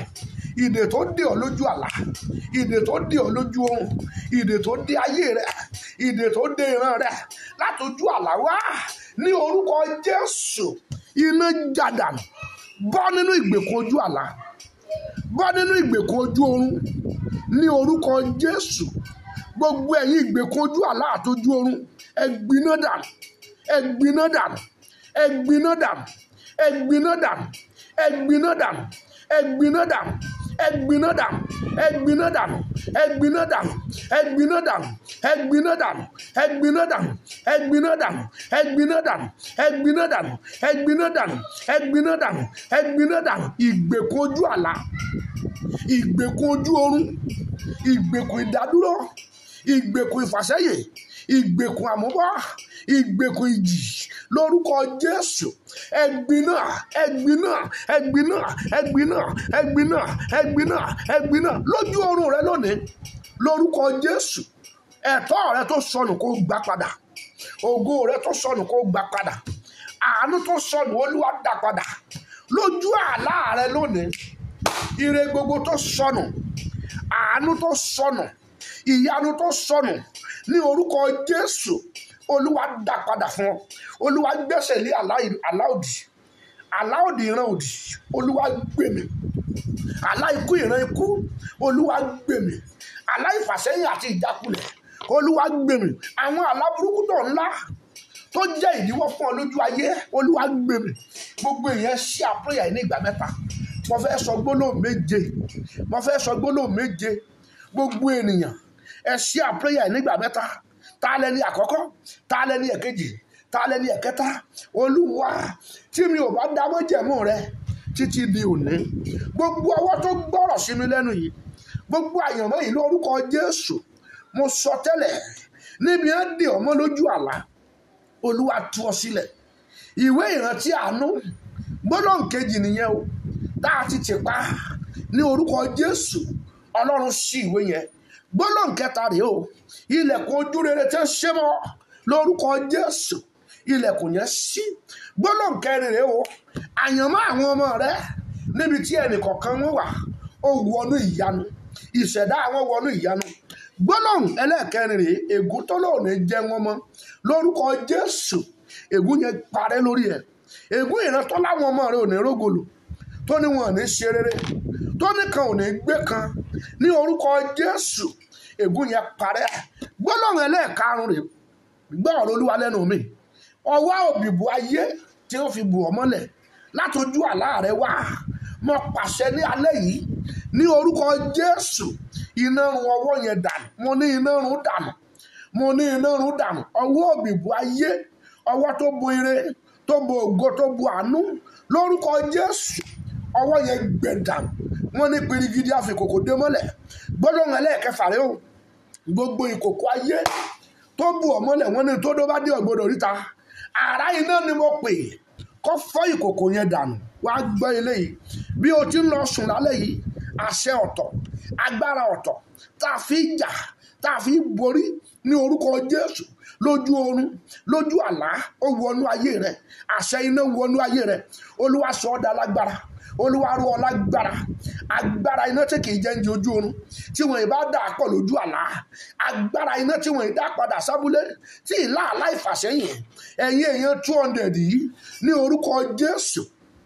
ìdè tó dè ọ́ lójú àlá ìdè tó dè ọ́ lójú oorun ìdè tó dè ayé rẹ ìdè tó dè ìran rẹ látọjú àlá wá ní orúkọ Jésù iná jàdánù bọ́ nínú ìgbèkùn ojú àlá bọ́ nínú ìgbèkùn ojú oorun ní orúkọ Jésù gbogbo ẹ̀yin ìgbèkùn ojú àlá àtọjú oorun ẹ gbiná dànù ẹ gbiná dànù ẹ gbiná dànù ẹ gbiná dànù ẹ gbiná dànù ẹ gbiná dànù ẹ gbiná dànù ẹ gbiná dànù ẹ gbiná dànù ẹ gbiná dànù ẹ gbiná dànù ẹ gbiná dànù ẹ gbiná dànù ẹ gbiná dànù ẹ gbiná dànù ẹ gbiná dànù ẹ gbiná dànù ẹ gbiná dànù ìgbèkùn ojú àlá ìgbèkùn ojú oorun ìgbèkùn ìdádúró ìgbèkùn ìfàsẹ́yìn ìgbèkùn àmúbọ́ ìgbèkùn ìjì lórúkọ Jésù ẹgbiná ẹgbiná ẹgbiná ẹgbiná ẹgbiná ẹgbiná ẹgbiná lójú oorun rẹ lónìí lórúkọ Jésù ẹ̀tọ́ rẹ tó sọnù kó gbà padà ògo rẹ tó sọnù kó gbà padà àánú tó sọnù Olúwa dá padà lójú àlá rẹ lónìí ire gbogbo tó sọnù àánú tó sọnù ìyanu tó sọnù ní orúkọ Jésù olúwa dá padà fún ọ olúwa gbẹ́sẹ̀ lé àlá òdì àlá òdì ìran òdì olúwa gbèmí àlá ikú ìran ikú olúwa gbèmí àlá ìfàsẹ́yìn àti ìjákulẹ̀ olúwa gbèmí àwọn àlá burúkú tó ńlá tó jẹ́ ìdíwọ́ fún ọ lójú ayé olúwa gbèmí gbogbo èèyàn ṣí àpéyà ní ìgbà mẹ́ta mo fẹ́ sọ gbólóhùn méje mo fẹ́ sọ gbólóhùn méje gbogbo ènìyàn ẹ ṣí àpéyà nígbà mẹ́ta ta lẹni àkọ́kọ́ ta lẹni ẹ̀kejì ta lẹni ẹ̀kẹta olúwa tí mi ò bá dá májẹ̀mú rẹ títí di òní gbogbo ọwọ́ tó gbọ́rọ̀ sí mi lẹ́nu yìí gbogbo àyànmọ́ yìí lórúkọ jésù mo sọ tẹ́lẹ̀ níbi ẹ̀ dè ọmọ lójú àlá olúwa tú ọ sílẹ̀ ìwé ìrántí àánú gbólóhùn kejì nìyẹn o tá a ti tì pa ní orúkọ jésù ọlọ́run ṣí ìwé yẹn gbólóhùn kẹta rèé o ilẹ̀kùn ojú rere tẹ́ ṣe mọ́ lórúkọ jésù ilẹ̀kùn yẹn ṣí gbólóhùn kẹrin rèé o àyànmọ́ àwọn ọmọ rẹ níbi tí ẹnìkọ̀ọ̀kan wọn wà ó wọnú ìyanu ìṣẹ̀dá àwọn wọnú ìyanu gbólóhùn ẹlẹ́ẹ̀kẹrin rèé ègún tó lóun ní jẹ́ wọn mọ́ lórúkọ jésù ègún yẹn parẹ́ lórí ẹ̀ ègún ìrántọ́ láwọn ọmọ rẹ ò ní rógòlò tó ní wọn ò ní ṣe rere tó ní kan ò ní gbé kan ní orúkọ jésù ègún yẹn parẹ́ gbólóhùn ẹlẹ́ẹ̀karùn rèé gbọ́ ọ̀rọ̀ olúwa lẹ́nu mi ọwọ́ òbíbu ayé tí ó fi bù ọ́ mọ́lẹ̀ látọjú àlá rẹ wá mo pàṣẹ ní alẹ́ yìí ní orúkọ jésù iná run ọwọ́ yẹn dànù mo ní iná run dànù mo ní iná run dànù ọwọ́ òbíbu ayé ọwọ́ tó bo ire tó bo ògo tó bo àánú lórúkọ jésù ọwọ́ yẹn gbẹ dànù wọ́n ní pirigidi àfikòkò dé mọ́lẹ̀ gbólóhùn ẹlẹ́ẹ̀kẹfà rẹ o gbogbo ìkòkò ayé tó bù ọ́ mọ́lẹ̀ wọ́n ní tó dó bá dé ọ̀gbọ́dọ̀ ríta àrá iná ni mo pè kó fọ́ ìkòkò yẹn dànù wá gbọ́ eléyìí bí o ti ń lọ sùn lálẹ́ yìí àṣẹ ọ̀tọ̀ agbára ọ̀tọ̀ tá a fi jà tá a fi borí ní orúkọ Jésù lójú oorun lójú àlá ó wọnú ayé rẹ àṣẹ iná wọnú ayé rẹ Olúwa sọ ọ́ dá lágbára olúwa rú ọ lágbára agbára iná tí kì í jẹ́ ń di ojú oorun tí wọ́n bá dà pọ̀ lójú àlá agbára iná tí wọ́n dá padà sábúlé tí ìlà aláìfàsẹ́yìn ẹ̀yìn èèyàn two hundred yìí ní orúkọ jésù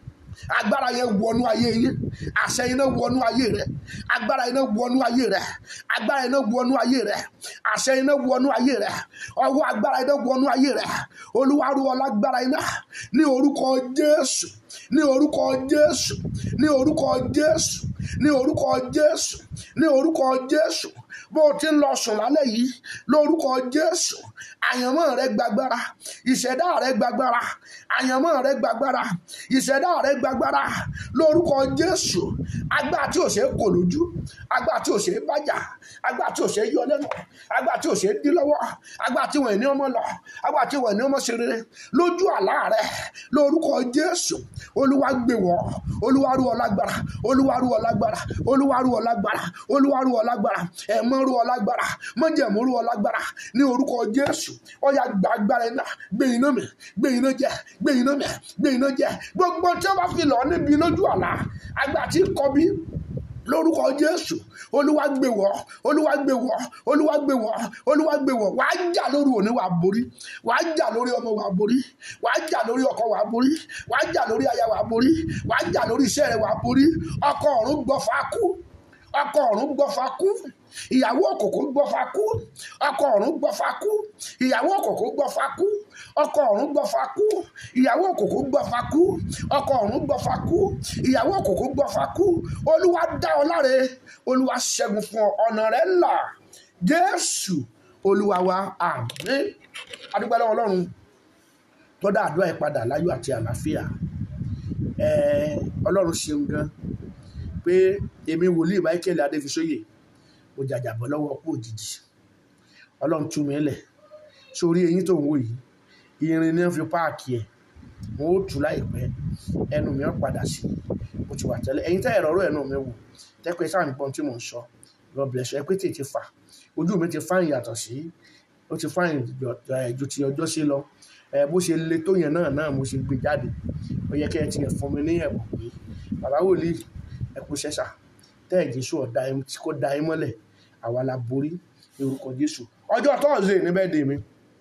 agbára yẹn wọnú ayé yín àṣẹ iná wọnú ayé rẹ agbára iná wọnú ayé rẹ agbára iná wọnú ayé rẹ àṣẹ iná wọnú ayé rẹ ọwọ́ agbára iná wọnú ayé rẹ olúwa rú ọ lágbára iná ní orúkọ jésù ní orúkọ jésù ní orúkọ jésù ní orúkọ jésù ní orúkọ jésù bó o ti ń lọ sùn lálẹ́ yìí lórúkọ jésù àyànmọ́ rẹ gbàgbára ìṣẹ̀dá rẹ gbàgbára àyànmọ́ rẹ gbàgbára ìṣẹ̀dá rẹ gbàgbára lórúkọ jésù agbára tí ò ṣe é kò lójú agbára tí ò ṣe é bájà agbára tí ò ṣe é yọ lẹ́nu agbára tí ò ṣe é dí lọ́wọ́ agbára tí wọ́n ní ọmọ lọ agbára tí wọ́n ní ọmọ ṣe rere lójú àlá rẹ lórúkọ jésù olúwa gbé wọ́ olúwa rú ọ lágbára olúwa rú ọ lágbára olúwa rú ọ lágbára olúwa rú ọ lágbára ẹ̀mọ́ rú ọ lágbára mọ́jẹ̀mú rú ọ lágbára ní orúkọ jésù ọ̀yà gba agbára iná gbé iná mi gbé iná jẹ gbé iná mi gbé iná jẹ gbogbo tí wọ́n bá fi lọ níbi lójú àlá agbára tí kọ́ bí lórúkọ jésù olúwa gbé wọ̀ olúwa gbé wọ̀ olúwa gbé wọ̀ olúwa gbé wọ̀ wàá jà lórí òní wàá borí wàá jà lórí ọmọ wàá borí wàá jà lórí ọkọ wàá borí wàá jà lórí aya wàá borí wàá jà lórí iṣẹ́ rẹ wàá borí ọkọ ọ̀run gbọ́fà kú ọkọ ọ̀run gbọ́fà kú ìyàwó òkòkò gbọ́fà kú ọkọ ọ̀run gbọ́fà kú ìyàwó òkòkò gbọ́fà kú ọkọ ọ̀run gbọ́fà kú ìyàwó òkòkò gbọ́fà kú ọkọ ọ̀run gbọ́fà kú ìyàwó òkòkò gbọ́fà kú olúwa dá ọ láre olúwa ṣẹ́gun fún ọ ọ̀nà rẹ là jésù olúwa wa àmín adúgbò lọ́wọ́ ọlọ́run tó dá àdúrà yìí padà láyọ̀ àti àlàáfíà ẹ̀ẹ́ ọlọ́run ṣeun gan pé èmi wòlíì michael adéfisóyè mo jàjàbọ́ lọ́wọ́ ọ̀pọ̀ òjijì ọlọ́run tú mi lẹ̀ sórí eyín tó ń wò yìí irin ní wọ́n fi páàkì ẹ̀ mo ó tù láìpẹ́ ẹnu mi ó padà sí mo ti wà tẹ́lẹ̀ ẹ̀yin tẹ́ ẹ̀rọ ọ̀rọ̀ ẹnu mi wò tẹ́pẹ́ sáà nípọn tí mò ń sọ God bless you ẹ pé tètè fà ojú mi ti fáyìn yàtọ̀ sí ó ti fáyìn ju ti ọjọ́ sí lọ ẹ bó ṣe le tó yẹn náà náà mo ṣe gbé jáde ó yẹ kẹ́ ẹ ti ẹ̀ fún mi ní ẹ̀bùn pé bàbá wòlíì ẹ kú ṣẹ́ṣà tẹ́ ẹ̀ jésù ọ̀dà tí kò da ẹ mọ́lẹ̀ àwa la borí ní orúkọ jésù ọjọ́ tọ́ọ̀sì ní bẹ́ẹ̀ dè mí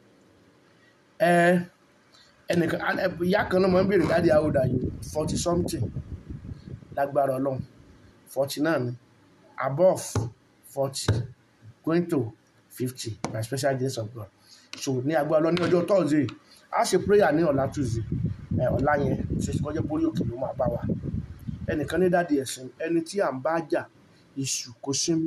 ẹ ẹnìkan ìyá kan náà máa ń béèrè dáàdi how old are you forty something lágbára ọlọ́run forty náà ni above forty going to fifty by special grace of God so ní agbára ọlọ́run ní ọjọ́ tọ́ọ̀sì a ṣe prayer ní ọ̀la tuesday ẹ ọ̀la yẹn ṣe kọjá borí òkè ló máa bá wa ẹnìkan ní dáàdi ẹ̀sìn ẹni tí à ń bá jà ìṣù kò sinmi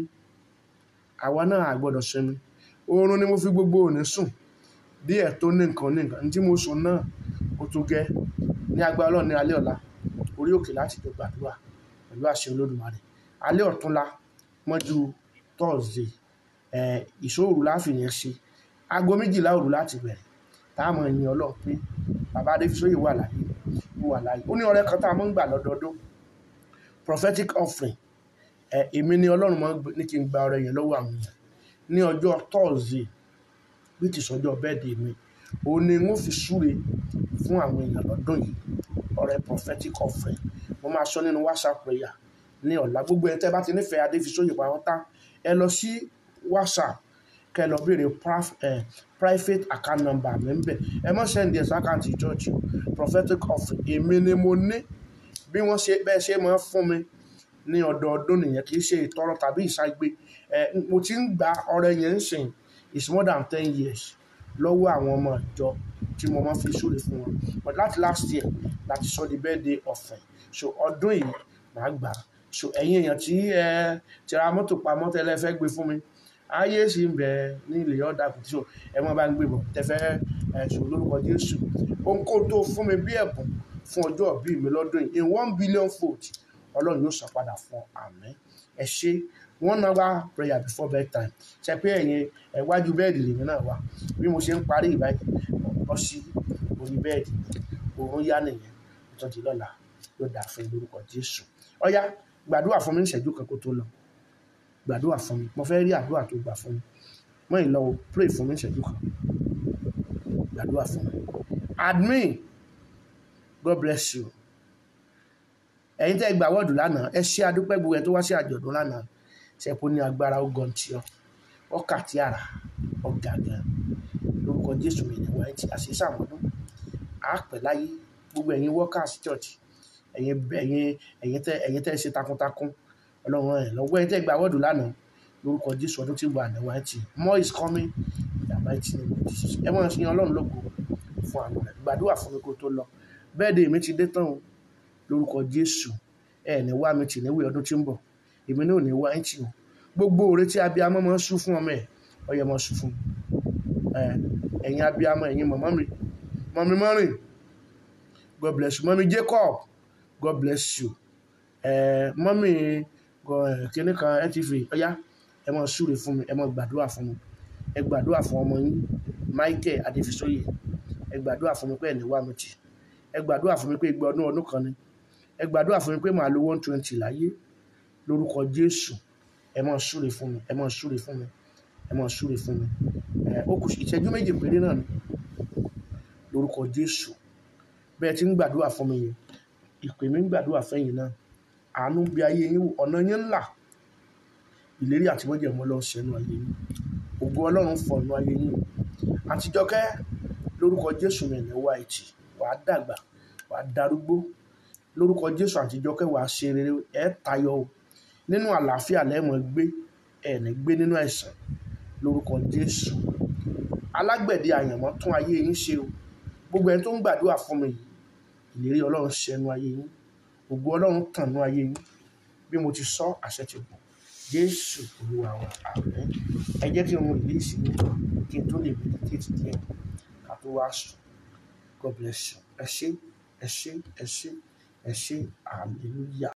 àwa náà à gbọ́dọ̀ sinmi oorun ni mo fi gbogbo òní sùn díẹ̀ tó ní nǹkan ní nǹkan tí mo sùn náà ó tó gẹ́ ní agbára ọlọ́run ní alẹ́ ọ̀la orí òkè láti tó gbàdúrà pẹ̀lú àṣẹ olódùmarè alẹ́ ọ̀túnla mọ́jú thursday ẹ̀ ìṣòro láfìyẹn ṣe aago méjìlá òru láti bẹ̀rẹ̀ táàmù ẹ̀yìn ọlọ́run pé bàbá adéfisóyè wà láyé wà láyé ó ní ọrẹ kan tá a máa ń gbà lọ́dọọdún prophetic offering ẹ èmi ni ọlọ́run máa ní kí n gba ọrẹ yẹn lọ́wọ́ àwọn èèyàn ní ọjọ́ thursday bí ti sọjọ́ bẹ́ẹ̀dẹ̀ mi òun ni wọ́n fi súre fún àwọn èèyàn lọ́dún yìí ọrẹ prophetic offering mo máa sọ nínú whatsapp prayer ní ọ̀la gbogbo ẹ̀ tẹ́ bá ti nífẹ̀ẹ́ adéfisóyè pàápàá ẹ lọ sí whatsapp kẹ lọ béèrè private account number mi ń bẹ̀ ẹ mọ̀ sẹ́ndì ẹ̀sán àkáǹtì church prophetic offering èmi ni mo ní bí wọ́n ṣe bẹ́ẹ̀ ṣe máa fún mi ní ọdọọdún nìyẹn kì í ṣe ìtọrọ tàbí ìṣàgbé ẹ mo ti ń gba ọrẹ yẹn ń sìn it's more than ten years lọ́wọ́ àwọn ọmọ ìjọ tí mo máa fi súre fún wọn but láti last year láti sọ di birthday ọ̀fẹ́ so ọdún yìí màá gbà so ẹ̀yin èèyàn tí ẹ ti ra mọ́tò pamọ́ tẹ́lẹ̀ fẹ́ gbé fún mi ayé sì ń bẹ ní ilé ọ̀dà kùtì so ẹ mọ́ bá ń gbé bọ̀ tẹ́fẹ́ ẹ sọ lórúkọ Jésù ohunkóhun tó fún mi bí ẹ̀bùn fún ọjọ́ ìbí mi lọ́dún yìí in one billion fold ọlọ́run yóò san padà fún àmín ẹ ṣe one hour prayer before bedtime ṣe pé ẹ̀yin ẹ̀wájú bẹ́ẹ̀dì lèmi náà wà bí mo ṣe ń parí ìbáyìí bọ́ sí orí bẹ́ẹ̀dì òun yá nìyẹn tó di lọ́la yóò dà fún lórúkọ Jésù ọ̀yá gbàdúrà fún mi ní ìṣẹ́jú kan kó tó lọ gbàdúrà fún mi mo fẹ́ rí àdúrà tó gbà fún mi mọ́ ìlọ́wọ́ pray fún mi ní ìṣẹ́jú kan gbàdúrà fún mi admin God bless you ẹ̀yin tẹ́ gbà wọ́ọ̀dù lánàá ẹ ṣe adúpẹ́ gbogbo ẹ tó wá sí àjọ̀dún lánàá ṣẹpọ ní agbára ogun tí ọ ọkà tí ara ọgà gan lórúkọ Jésù mi ní wáyé tí àṣẹ sàmọdún àpẹ láyé gbogbo ẹ̀yin workers church ẹ̀yin ẹ̀yin ẹ̀yin tẹ́ ẹ̀yin tẹ́ ṣe takuntakun Ọlọ́run ẹ lọ́wọ́ ẹ̀yin tẹ́ gbà wọ́ọ̀dù lánàá lórúkọ Jésù ọdún tí wà ní wáyé tí more is coming in the mighty name of Jesus ẹ mọ̀ ṣe Ọlọ́run lógo fún àwọn rẹ̀ gbàdúrà fún mi kó tó lọ bẹ́ẹ̀ dé mi ti dé tán o lórúkọ jésù ẹ ní wá mi tì níwé ọdún tí ń bọ̀ èmi náà ò ní wá ẹtì o gbogbo òre tí abiyamọ máa ń sú fún ọmọ ẹ ọyẹ máa sú fún ẹ ẹ̀yin abiyamọ ẹ̀yin mọmọ mi mọmi mọrin god bless you mọmi jacob god bless you ẹ mọmi kíní kan ntv ọyá ẹ máa súre fún mi ẹ máa gbàdúrà fún mi ẹ gbàdúrà fún ọmọ yín michael adéfisóyè ẹ gbàdúrà fún mi pé ẹ ní wá mi tì ẹ gbàdúrà fún mi pé igba ọdún ọdún kan ni ẹ gbàdúrà fún mi pé màá lo one twenty láyé lórúkọ jésù ẹ máa súre fún mi ẹ máa súre fún mi ẹ máa súre fún mi ẹ ó kù ìṣẹ́jú méjì péré náà ni lórúkọ jésù bẹ́ẹ̀ tí ń gbàdúrà fún mi yẹn ìpè mi ń gbàdúrà fẹ́yìn náà àánú bí ayé yín wò ọ̀nà yín ńlá ìlérí àti mọ́jẹ̀mọ́ ọlọ́run ṣẹ́nu ayé yín ògo ọlọ́run fọ̀nù ayé yín àtijọ́kẹ́ lórúkọ jésù mi ní wá ìtì wàá dàgbà wàá darúgbó lórúkọ jésù àtijọ́kẹ́ wàá ṣe rere ẹ̀ tayọ o nínú àlàáfíà lẹ́mọ̀ gbé ẹ̀ ní gbé nínú àìsàn lórúkọ jésù alágbẹ̀dẹ àyànmọ́ tún ayé yín ṣe o gbogbo ẹni tó ń gbàdúrà fún mi yìí ìlérí ọlọ́run ṣẹnu ayé yín ògo ọlọ́run tànú ayé yín bí mo ti sọ àṣẹ ti bọ̀ jésù olúwa wa àmín ẹ jẹ́ kí n mú ìlú ìsinmi kí n tó lè meditate díẹ̀ ká tó wá sùn god bless you ẹ ṣé ẹ ṣé ẹ ṣé ẹ ṣé hallelujah.